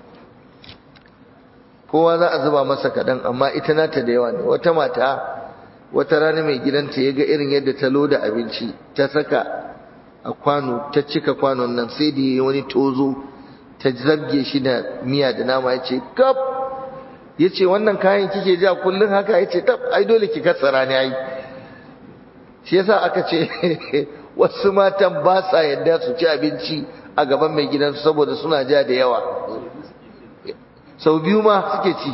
A: kowa za a zuba masa kadan amma ita nata da yawa ne wata mata wata rana mai gidanta ya ga irin yadda ta loda abinci ta saka a kwano ta cika kwanon nan sai da yi wani tozo ta zabge shi da miya da nama ya ce kaf ya ce wannan kayan kike ja kullum haka ya ce tab ai dole ki katsara ne ai shi yasa aka ce wasu matan ba sa yadda su ci abinci a gaban mai gidansu saboda suna ja da yawa sau biyu ma suke ci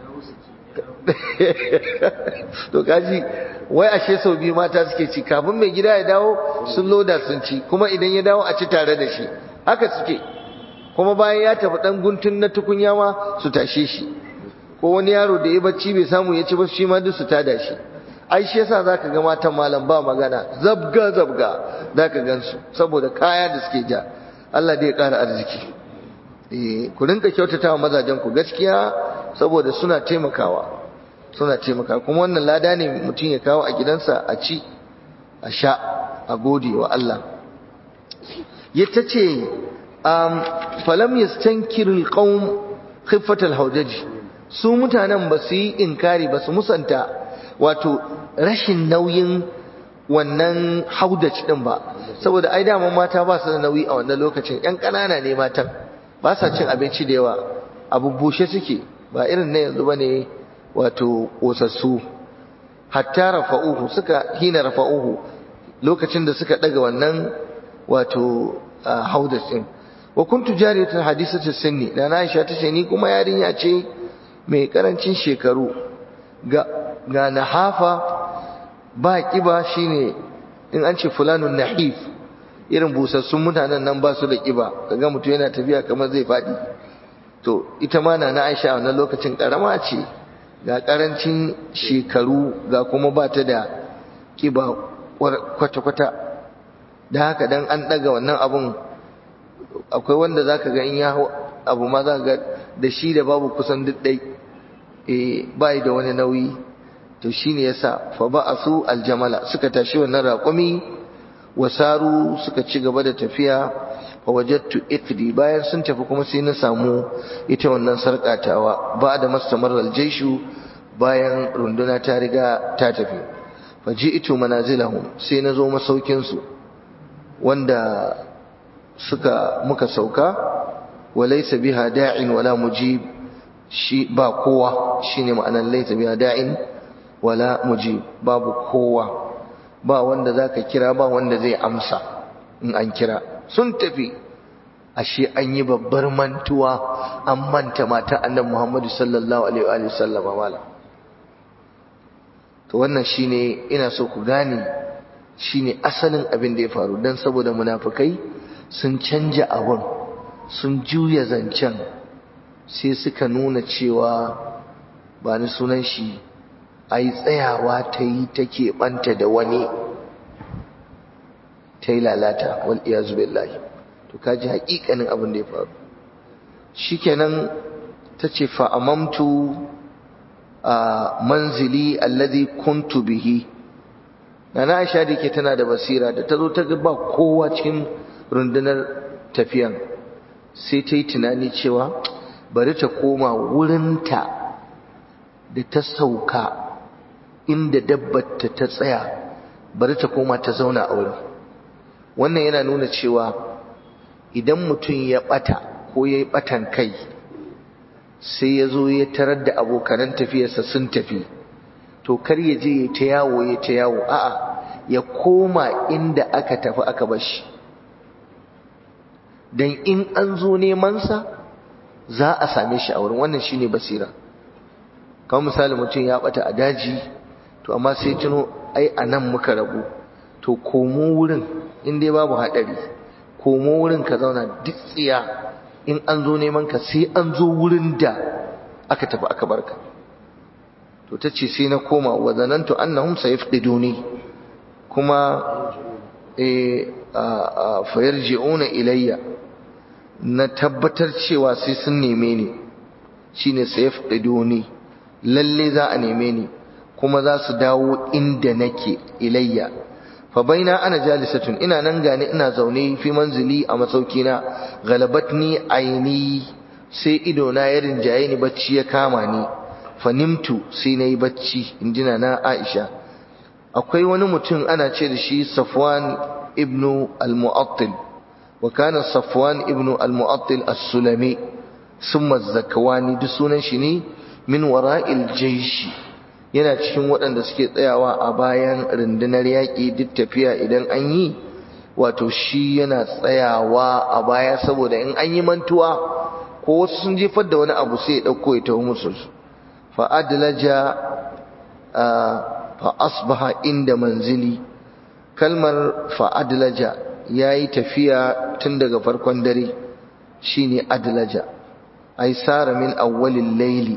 A: to kaji wai ashe sau biyu mata suke ci kafin mai gida ya dawo sun loda sun ci kuma idan ya dawo a ci tare da shi haka suke kuma bayan ya tafi dan guntun na tukunya ma su tashe shi ko wani yaro da ya bacci bai samu ya ci ba shi ma duk su tada shi ai shi yasa zaka ga matan malam ba magana zabga zabga zaka gansu saboda kaya da suke ja Allah dai ya ƙara arziki eh ku rinka kyautatawa mazajen ku gaskiya saboda suna taimakawa suna taimaka kuma wannan lada ne mutum ya kawo a gidansa a ci a sha a gode wa Allah ya ta ce falam yastankirul qaum khiffat alhawdaji su mutanen ba su yi inkari ba su musanta wato rashin nauyin wannan haudaci din ba saboda ai dama mata ba su da nauyi a wannan lokacin yan ƙanana ne matan ba sa cin abinci da yawa abu bushe suke ba irin na yanzu bane wato ƙosassu hatta rafa'uhu suka hina rafa'uhu lokacin da suka daga wannan wato haudas din wa kuntu jariyatan hadisatu sinni da na Aisha tace ni kuma yarinya ce mai karancin shekaru ga ga nahafa ba kiba shine in an ce fulanun nahif irin busassun mutanen nan ba su da kiba kaga mutum yana tafiya kamar zai fadi to ita ma na Aisha wannan lokacin karama ce ga karancin shekaru ga kuma ba ta da kiba kwata-kwata da haka dan an daga wannan abun akwai wanda zaka ga in ya abu ma za ga da shi da babu kusan duk dai eh bai da wani nauyi to shine yasa fa ba'asu aljamala suka tashi wannan raƙumi wasaru suka ci gaba da tafiya fa wajadtu iqdi bayan sun tafi kuma sai na samu ita wannan sarkatawa ba da mastamar aljaishu bayan runduna ta riga ta tafi fa ji'tu manazilahum sai na zo masaukin su wanda suka muka sauka walaysa biha da'in wala mujib shi ba kowa shine ma'anar laysa biha da'in wala mujib babu kowa ba wanda zaka kira ba wanda zai amsa in an kira sun tafi ashe an yi babbar mantuwa an manta mata annabi Muhammad sallallahu alaihi wa sallam mala to wannan shine ina so ku gane shine asalin abin da ya faru dan saboda munafikai sun canja abun sun juya zancen sai suka nuna cewa ba ni sunan shi ai tsayawa ta yi take banta da wani ta yi lalata wal iyazu billahi to kaji haƙiƙanin abin da ya faru shikenan tace fa amamtu a manzili alladhi kuntu bihi nana Aisha dake tana da basira da tazo ta ga ba kowa cikin rundunar tafiyan sai ta yi tunani cewa bari ta koma wurinta da ta sauka inda dabbar ta ta tsaya bari ta koma ta zauna a wurin wannan yana nuna cewa idan mutum ya bata ko ya yi batan kai sai ya zo ya tarar da abokanan tafiyarsa sun tafi to kar ya je ya ta yawo ya ta yawo a'a ya koma inda aka tafi aka bashi dan in an zo neman sa za a same shi a wurin wannan shine basira kamar misali mutum ya bata a daji to amma sai tuno ai anan muka rabu to komo wurin in dai babu hadari komo wurin ka zauna duk tsiya in an zo neman ka sai an zo wurin da aka tafi aka barka to tace sai na koma wa zanantu annahum sayafqiduni kuma eh fayarji'una ilayya na tabbatar cewa sai sun neme ni shine sayafqiduni lalle za a neme ni kuma za su dawo inda nake ilayya fa baina ana jalisatun ina nan gane ina zaune fi manzili a masaukina galabatni aini sai ido na ya rinjaye ni bacci ya kama ni fa nimtu sai nayi bacci injina na Aisha akwai wani mutum ana ce da shi Safwan ibn al-Mu'attil wa kana Safwan ibn al-Mu'attil as-Sulami summa az-Zakwani duk sunan shi ne min wara'il jayshi yana cikin waɗanda suke tsayawa a bayan rundunar yaƙi duk tafiya idan an yi wato shi yana tsayawa a baya saboda in an yi mantuwa ko wasu sun jefar da wani abu sai ya ɗauko ya taho musu fa adlaja fa asbaha inda manzili kalmar fa adlaja yayi tafiya tun daga farkon dare shine adlaja ai sara min awwalil layli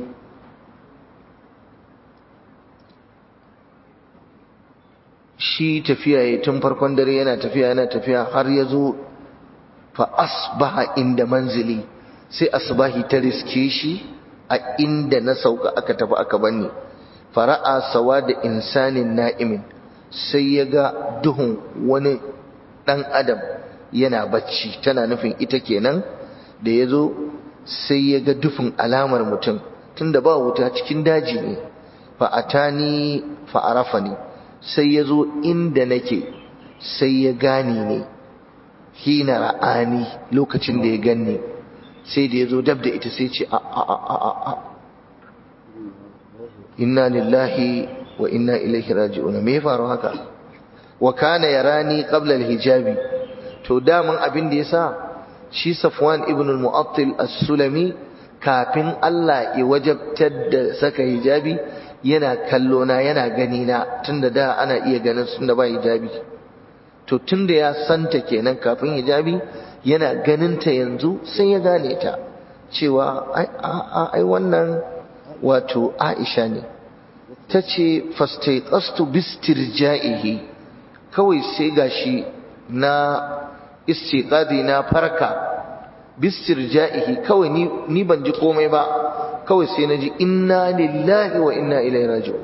A: shi tafiya ya tun farkon dare yana tafiya yana tafiya har ya zo fa asbaha inda manzili sai asbahi ta riske shi a inda na sauka aka tafi aka banni fara'a sawa da insanin na'imin sai ya ga duhun wani ɗan adam yana bacci tana nufin ita kenan da ya zo sai ya ga dufin alamar mutum tunda ba wuta cikin daji ne fa'atani fa'arafani sai ya zo inda nake sai ya gane ne hina ra'ani lokacin da ya ganni sai da ya zo dab da ita sai ce a a a a a inna lillahi wa inna ilaihi raji'un me faru haka wa kana yarani qabla al-hijabi to daman abin da yasa shi Safwan ibn al-Mu'attil as-Sulami kafin Allah ya wajabtar da saka hijabi yana kallo na yana gani na tunda da ana iya ganin sun da ba hijabi to tunda ya santa kenan kafin hijabi yana ganin ta yanzu sai ya gane ta cewa ai ai wannan wato aisha ne ta ce fastaiqastu bistirja'ihi kawai sai gashi na istiqadi na farka bistirja'ihi kawai ni ni ban ji komai ba kawai sai na ji inna lillahi wa inna ilaihi raji'un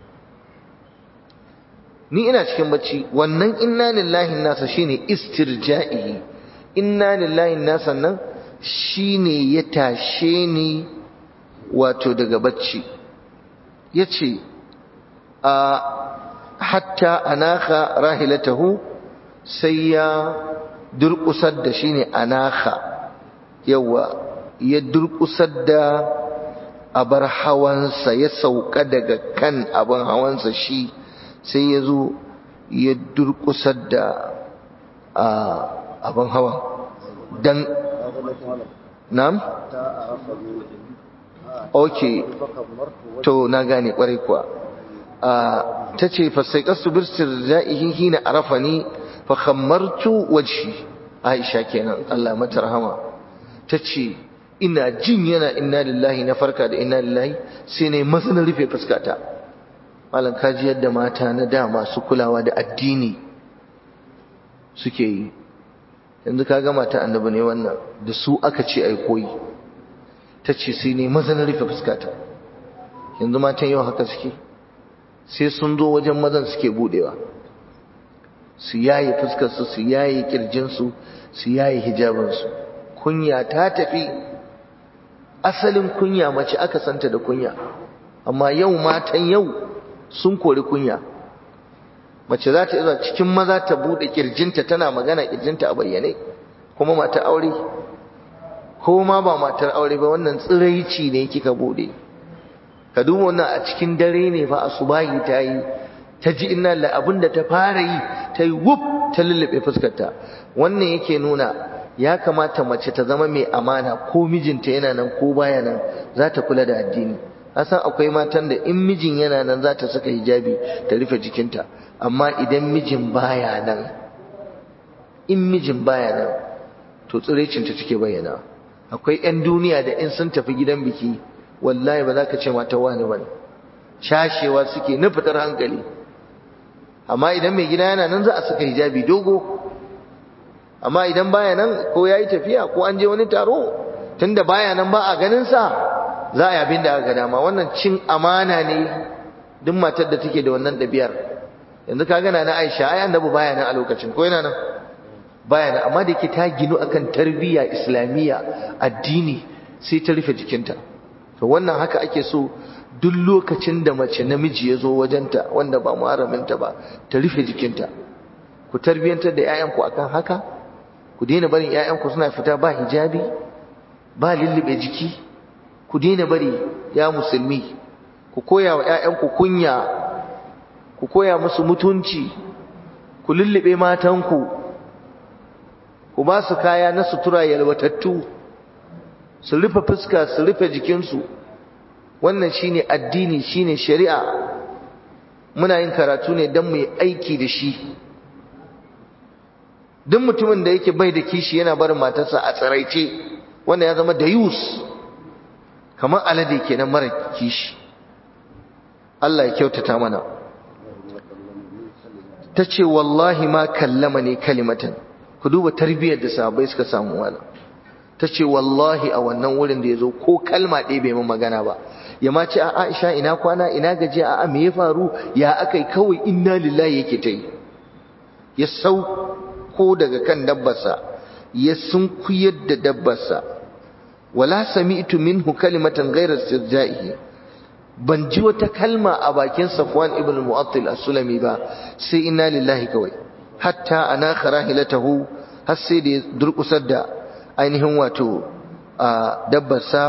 A: ni ina cikin bacci wannan inna lillahi nasa shine istirja'ihi inna lillahi nasa nan shine ya tashe ni wato daga bacci yace a hatta anaka rahilatahu sai ya durkusar da shine anaka yawa ya durkusar da abar hawansa ya sauka daga kan abin hawansa shi sai ya zo ya durkusar da abin hawa don nam? ok to na gane kwarai kuwa ta ce fasai kasu birsir za'ihi hina arafa ni fa khammartu wajhi aisha kenan Allah mata rahama ta ce ina jin yana inna lillahi na farka da inna lillahi sai ne masu na rufe fuskata malam kaji yadda mata na da masu kulawa da addini suke yi yanzu ka ga mata annabi ne wannan da su aka ce ai koyi ta ce sai ne maza na rufe fuskata yanzu matan yau haka suke sai sun zo wajen mazan suke budewa su yaye fuskarsu su yaye kirjinsu su yaye hijabinsu kunya ta tafi asalin kunya mace aka santa da kunya amma yau matan yau sun kori kunya mace za ta iya cikin maza ta bude kirjinta tana magana kirjinta a bayyane kuma mata aure ko ma ba matar aure ba wannan tsiraici ne kika bude ka duba wannan a cikin dare ne fa asubahi ta yi ta ji inna la abinda ta fara yi ta yi wuf ta lullube fuskarta wannan yake nuna ya kamata mace ta zama mai amana ko mijinta yana nan ko baya nan za ta kula da addini san akwai matan da in mijin yana nan za ta saka hijabi ta rufe jikinta amma idan mijin baya nan in mijin baya nan to tsirecinta take bayyana akwai 'yan duniya da in sun tafi gidan biki wallahi ba za ka ce mata wani ba cashewa suke na fitar hankali amma idan mai gida yana nan za a saka hijabi dogo amma idan baya nan ko ya yi tafiya ko an je wani taro tunda baya nan ba a ganin sa za a yi abin da aka dama wannan cin amana ne duk matar da take da wannan ɗabi'ar yanzu ka gana na Aisha ai annabi baya nan a lokacin ko yana nan baya nan amma da yake ta ginu akan tarbiyya islamiyya addini sai ta rufe jikinta to wannan haka ake so duk lokacin da mace namiji ya zo wajenta wanda ba muharraminta ba ta rufe jikinta ku tarbiyantar da 'ya'yanku akan haka ku daina barin 'ya'yanku suna fita ba hijabi ba lullube jiki ku daina bari ya musulmi ku koya wa 'ya'yanku kunya ku koya musu mutunci ku lullube matanku ku ba su kaya na sutura yalwatattu su rufe fuska su rufe jikinsu wannan shine addini shine shari'a muna yin karatu ne don mu yi aiki da shi duk mutumin da yake bai da kishi yana barin matarsa a tsaraice wanda ya zama da yus kamar alade kenan mara kishi Allah ya kyautata mana ta ce wallahi ma kallama ne kalimatan ku duba tarbiyyar da sahabbai suka samu wala ta ce wallahi a wannan wurin da ya zo ko kalma ɗaya bai min magana ba ya ma ce a aisha ina kwana ina gajiya a me ya faru ya akai kawai inna lillahi yake ta yi ya sauko daga kan dabbarsa ya sunkuyar da dabbarsa wala sami'tu minhu kalimatan ghayra istirja'ihi ban ji wata kalma a bakin Safwan ibn Mu'attil as-Sulami ba sai inna lillahi kawai hatta ana kharahilatahu har sai da durkusar da ainihin wato dabbarsa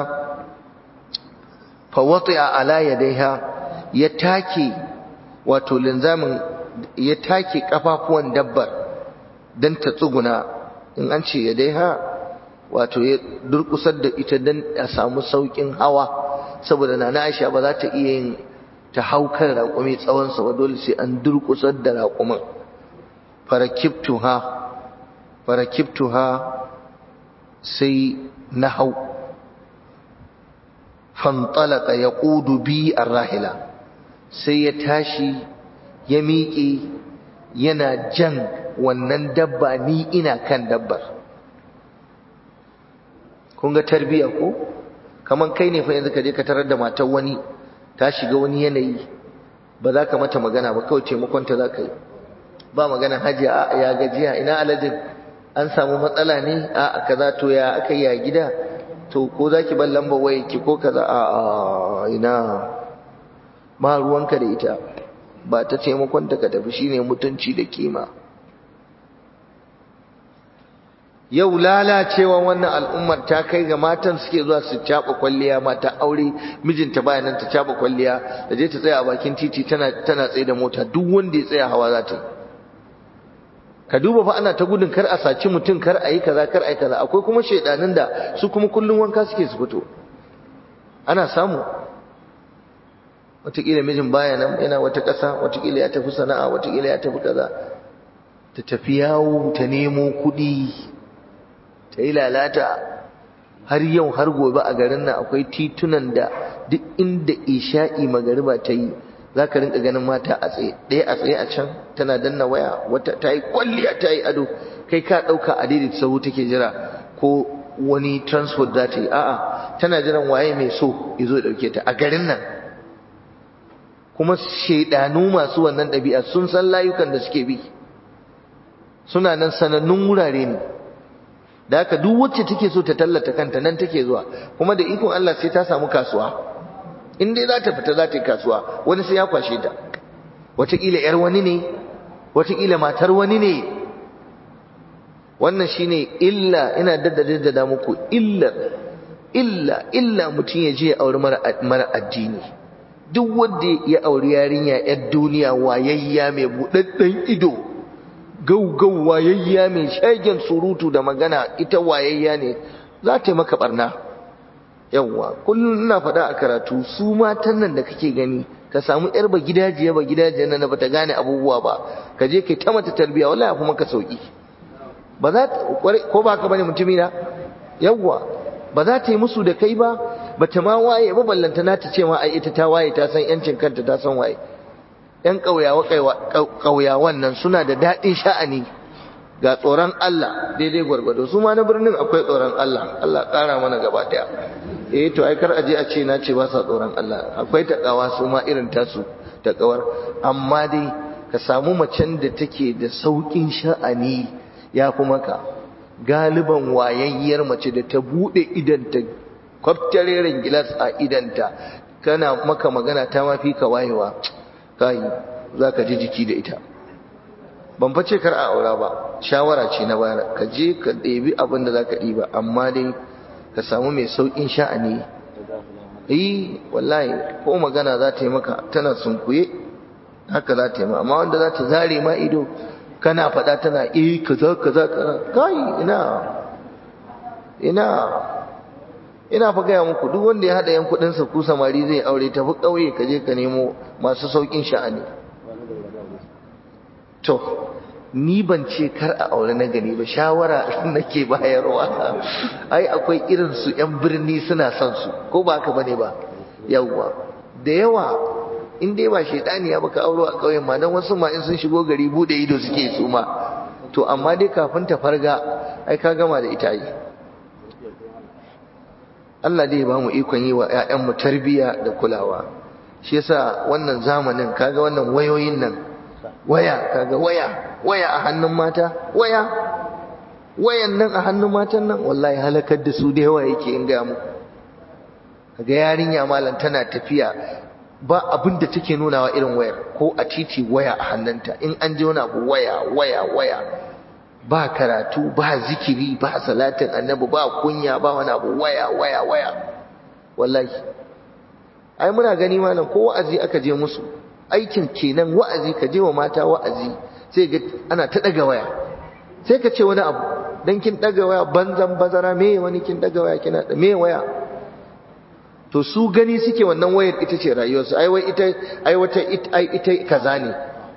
A: fa wati'a ala yadayha ya take wato linzamin ya take kafafuwan dabbar dan ta tsuguna in an ce yadayha wato ya durkusar da ita dan a samu saukin hawa saboda nana Aisha ba za ta iya yin ta hau kan raƙumi tsawon sa ba dole sai an durkusar da raƙumin farakibtuha farakibtuha sai na hau fantalaka yaqudu bi arrahila sai ya tashi ya miƙe yana jan wannan dabba ni ina kan dabbar kun ga tarbiya ko kaman kai ne fa yanzu ka je ka tarar da matar wani ta shiga wani yanayi ba za ka mata magana ba kawai taimakon ta za ka yi ba magana hajiya a ya gajiya ina alajin an samu matsala ne a kaza to ya aka yi a gida to ko za ki ban lamba waye ki ko kaza a ina ba ruwanka da ita ba ta taimakon ta ka tafi shine mutunci da kima yau lalacewa wannan al'ummar ta kai ga matan suke zuwa su caba kwalliya mata aure mijinta baya nan ta caba kwalliya da je ta tsaya a bakin titi tana tana tsaye da mota duk wanda ya tsaya hawa za ta yi ka duba fa ana ta gudun kar a saci mutum kar a yi kaza kar a yi kaza akwai kuma shaidanin da su kuma kullum wanka suke su fito ana samu wataƙila mijin baya nan yana wata ƙasa wataƙila ya tafi sana'a wataƙila ya tafi kaza ta tafi yawo ta nemo kuɗi ta yi lalata har yau har gobe a garin nan akwai titunan da duk inda isha'i magariba ta yi za ka rinka ganin mata a tsaye ɗaya a tsaye a can tana danna waya wata ta yi kwalliya ta yi ado kai ka ɗauka a daidaita sahu take jira ko wani transport za ta yi a'a tana jiran waye mai so ya zo ya ɗauke ta a garin nan kuma shaidanu masu wannan ɗabi'a sun san layukan da suke bi suna nan sanannun wurare ne da haka duk wacce take so ta tallata kanta nan take zuwa kuma da ikon Allah sai ta samu kasuwa in dai za ta fita za ta yi kasuwa wani sai ya kwashe ta wataƙila ‘yar wani ne wataƙila matar wani ne wannan shine illa ina daddada da muku illar illa illa mutum ya je ya auri mara addini duk wanda ya auri yarinya ‘yar duniya wayayya mai buɗaɗɗen ido gaugau wayayya mai shagen surutu da magana ita wayayya ne za ta yi maka barna yawwa kullum ina faɗa a karatu su matan nan da kake gani ka samu yar ba gidajiya ba gidajiya nan bata gane abubuwa ba ka je kai ta mata tarbiya wallahi kuma ka sauki ba za ko ba ka bane mutumi na yawwa ba za ta yi musu da kai ba bata ma waye ba ballanta na ta ce ma ai ita ta waye ta san yancin kanta ta san waye ‘yan ƙauyawan nan suna da daɗin sha'ani ga tsoron Allah daidai gwargwado su ma na birnin akwai tsoron Allah Allah ƙara mana gaba ɗaya eh to ai kar aje a ce na ce ba sa tsoron Allah akwai taƙawa su ma irin tasu taƙawar amma dai ka samu macen da take da sauƙin sha'ani ya fi maka galiban wayayyar mace da ta buɗe idanta kwaftareren gilas a idanta kana maka magana ta mafi ka wayewa kai za ka ji jiki da ita ban face kar a aura ba shawara ce na bayar ka je ka ɗebi abin da za ka ɗiba amma dai ka samu mai sauƙin sha'ani yi wallahi ko magana za ta yi maka tana sunkuye haka za ta yi ma amma wanda za ta zare ma ido kana faɗa tana eh kaza kaza kaza kai ina ina ina fa gaya muku duk wanda ya hada yan kudin sa ku samari zai aure tafi kauye ka je ka nemo masu saukin sha'ani to ni ban ce kar a aure na gani ba shawara nake bayarwa ai akwai irin su yan birni suna son su ko ba haka bane ba yawwa da yawa in dai ba shedani ya baka auro a kauyen ma dan wasu ma in sun shigo gari bude ido suke su ma to amma dai kafin ta farga ai ka gama da ita yi Allah dai ba mu ikon yi wa ‘ya'yanmu tarbiyya da kulawa shi yasa wannan zamanin kaga wannan wayoyin nan waya kaga waya waya a hannun mata waya wayan nan a hannun matan nan wallahi halakar da su da yawa yake in gaya muku kaga yarinya malam tana tafiya ba abin da take nunawa irin wayar ko a titi waya a hannunta in an je wani abu waya waya waya ba karatu ba zikiri ba salatin annabi ba kunya ba wani abu waya waya waya wallahi ai muna gani malam ko wa'azi aka je musu aikin kenan wa'azi ka je wa mata wa'azi sai ga ana ta daga waya sai ka ce wani abu dan kin daga waya banzan bazara me wani kin daga waya kina da me waya to su gani suke wannan wayar ita ce rayuwarsu ai wai ita ai wata ai ita kaza ne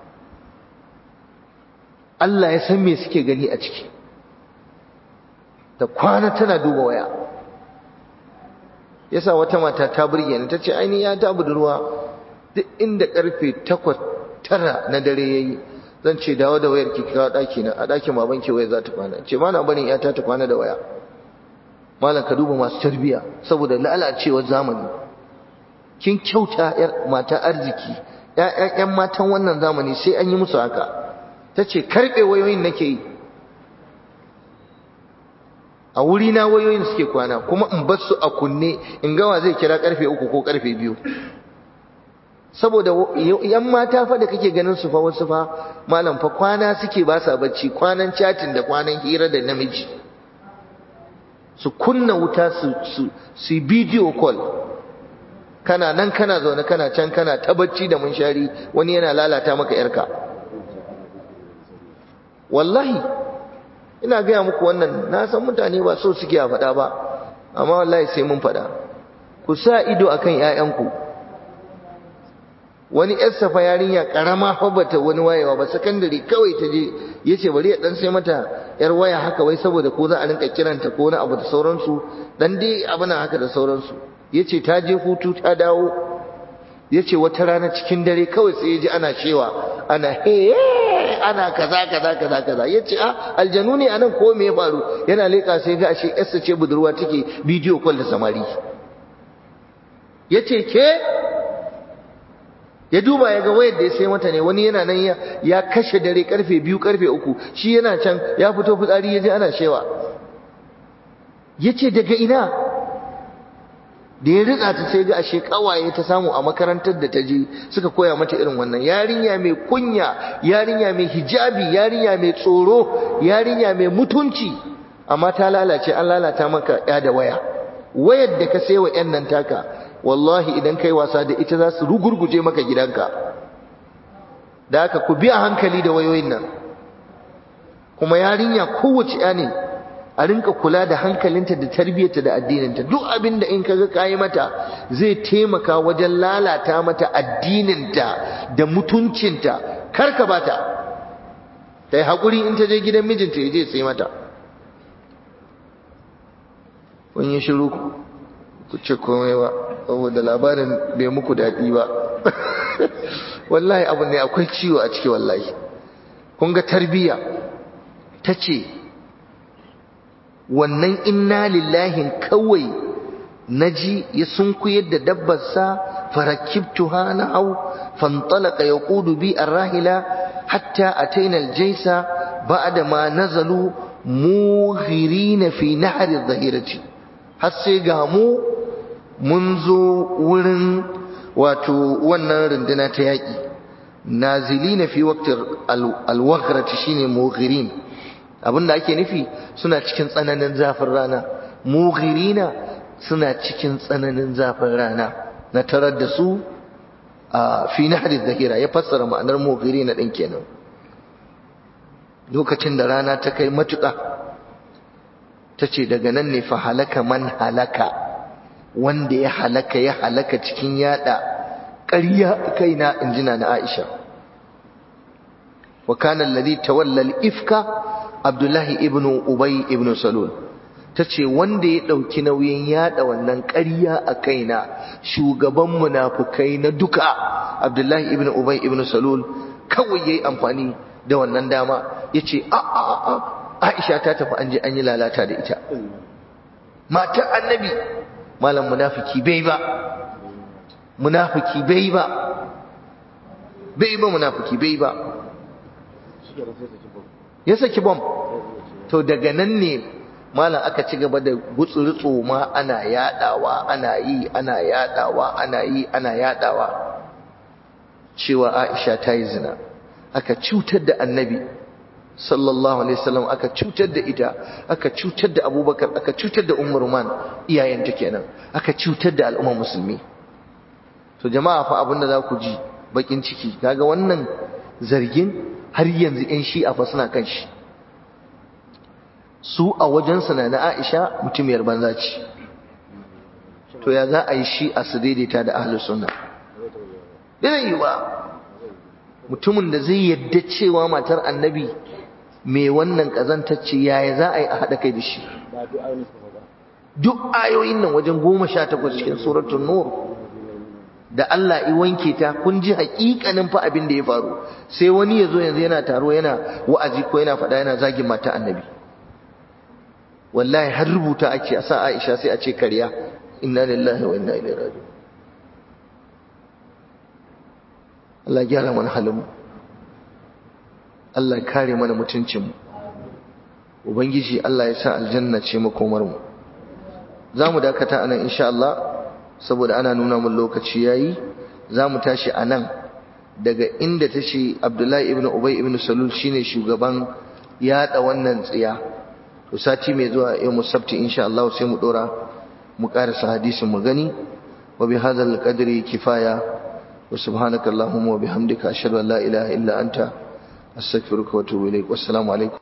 A: Allah ya san me suke gani a ciki da kwana tana duba waya yasa wata mata ta burge ni tace ai ni ya ta budurwa duk inda karfe 8 tara na dare yayi zan ce dawo da wayar ki kawo daki na a dakin baban ki waya za ta kwana ce ma na barin yata ta kwana da waya malam ka duba masu tarbiya saboda lalacewar zamani kin kyauta yar mata arziki ƴaƴan matan wannan zamani sai an yi musu haka tace karbe wayoyin nake yi a wuri na wayoyin suke kwana kuma in bar su a kunne in gawa zai kira karfe uku ko karfe biyu saboda yan mata fa da kake ganin su fa wasu fa malam fa kwana suke ba sa bacci kwanan chatin da kwanan hira da namiji su kunna wuta su su su video call kana nan kana zaune kana can kana ta bacci da munshari wani yana lalata maka yarka wallahi ina gaya muku wannan na san mutane ba so suke a faɗa ba amma wallahi sai mun faɗa ku sa ido akan ƴaƴanku wani ƴar safa yarinya karama fa bata wani wayewa ba sakandare kawai ta je yace bari ya dan sai mata yar waya haka wai saboda ko za a rinka kiranta ko wani abu da sauransu dan dai abin haka da sauransu yace ta je hutu ta dawo yace wata rana cikin dare kawai sai ya ji ana shewa ana he ana kaza kaza kaza kaza yace a aljanu ne anan ko me ya faru yana leka sai ga ashe yarsa ce budurwa take bidiyo call da samari yace ke ya duba ya ga wayar da ya sai mata ne wani yana nan ya, ya kashe dare karfe biyu karfe uku shi yana can ya fito fitsari ya je ana shewa yace daga ina da ya ritsa ta sai ga ashe kawaye ta samu a makarantar da ta je suka koya mata irin wannan yarinya mai kunya yarinya mai hijabi yarinya mai tsoro yarinya mai mutunci amma ta lalace an lalata maka ya da waya wayar da ka sayo yan nan taka wallahi idan kai wasa da ita za su rugurguje maka gidanka da haka ku bi a hankali da wayoyin nan kuma yarinya kowace ya ne a rinka kula da hankalinta da tarbiyyarta da addininta duk abin da in kaga kayi mata zai taimaka wajen lalata mata addininta da mutuncinta kar ka bata ta yi haƙuri in ta je gidan mijinta ya je sai mata kun yi shiru ku ce komai ba saboda labarin bai muku daɗi ba wallahi abu ne akwai ciwo a ciki wallahi kun ga tarbiyya ta ce wannan inna lillahin kawai naji ya sunkuyar da dabbarsa farakibtuha na hau fantalaka ya kudu bi arrahila hatta ataina aljaisa ba'da ma nazalu mughirina fi nahri dhahirati har sai ga mu mun zo wurin wato wannan runduna ta yaki nazilina fi waqti alwaghrati shine mughirin abinda ake nufi suna cikin tsananin zafin rana mughirina suna cikin tsananin zafin rana na tarar da su a fi nahri dhahira ya fassara ma'anar mughirina din kenan lokacin da rana ta kai matuƙa ta ce daga nan ne fa halaka man halaka wanda ya halaka ya halaka cikin yada ƙarya kaina injina na Aisha wa kana alladhi tawalla al-ifka Abdullahi ibn Ubay ibn Salul tace wanda ya dauki nauyin yada wannan ƙarya a kaina shugaban munafukai na duka Abdullahi ibn Ubay ibn Salul kawai yayi amfani da wannan dama yace a a a Aisha ta tafi an je an yi lalata da ita matar annabi malam munafiki bai ba munafiki bai ba bai ba munafiki bai ba ya saki bom to daga nan ne malam aka ci gaba da gutsurutsu ma ana yadawa ana yi ana yadawa ana yi ana yadawa cewa Aisha ta yi zina aka cutar da annabi sallallahu alaihi wasallam aka cutar da ita aka cutar da abubakar aka cutar da umar man iyayenta kenan aka cutar da al'ummar musulmi to jama'a fa abinda za ku ji bakin ciki kaga wannan zargin har yanzu yan shi'a fa suna kan shi su a wajen na na Aisha mutumiyar banza ce to ya za a yi shi'a su daidaita da ahlus sunna bai yi ba mutumin da zai yadda cewa matar annabi mai wannan kazantacce yaya za a yi a haɗa kai da shi duk ayoyin nan wajen goma sha takwas cikin suratul nur da Allah i wanke ta kun ji hakikanin fa abin da ya faru sai wani ya zo yanzu yana taro yana wa'azi ko yana faɗa yana zagin mata annabi wallahi har rubuta ake a sa Aisha sai a ce karya inna lillahi wa inna ilaihi raji'un Allah gyara mana halin mu Allah kare mana mutuncin mu ubangiji Allah ya sa aljanna ce makomar mu zamu dakata anan insha Allah saboda ana nuna mun lokaci yayi zamu tashi anan daga inda tace Abdullahi ibn Ubay ibn Salul shine shugaban yada wannan tsiya to sati mai zuwa yau musabti insha Allah sai mu dora mu karasa hadisin mu gani wa bi hadzal qadri kifaya wa subhanaka allahumma wa bihamdika ashhadu an la ilaha illa anta astaghfiruka wa atubu ilaik wassalamu alaikum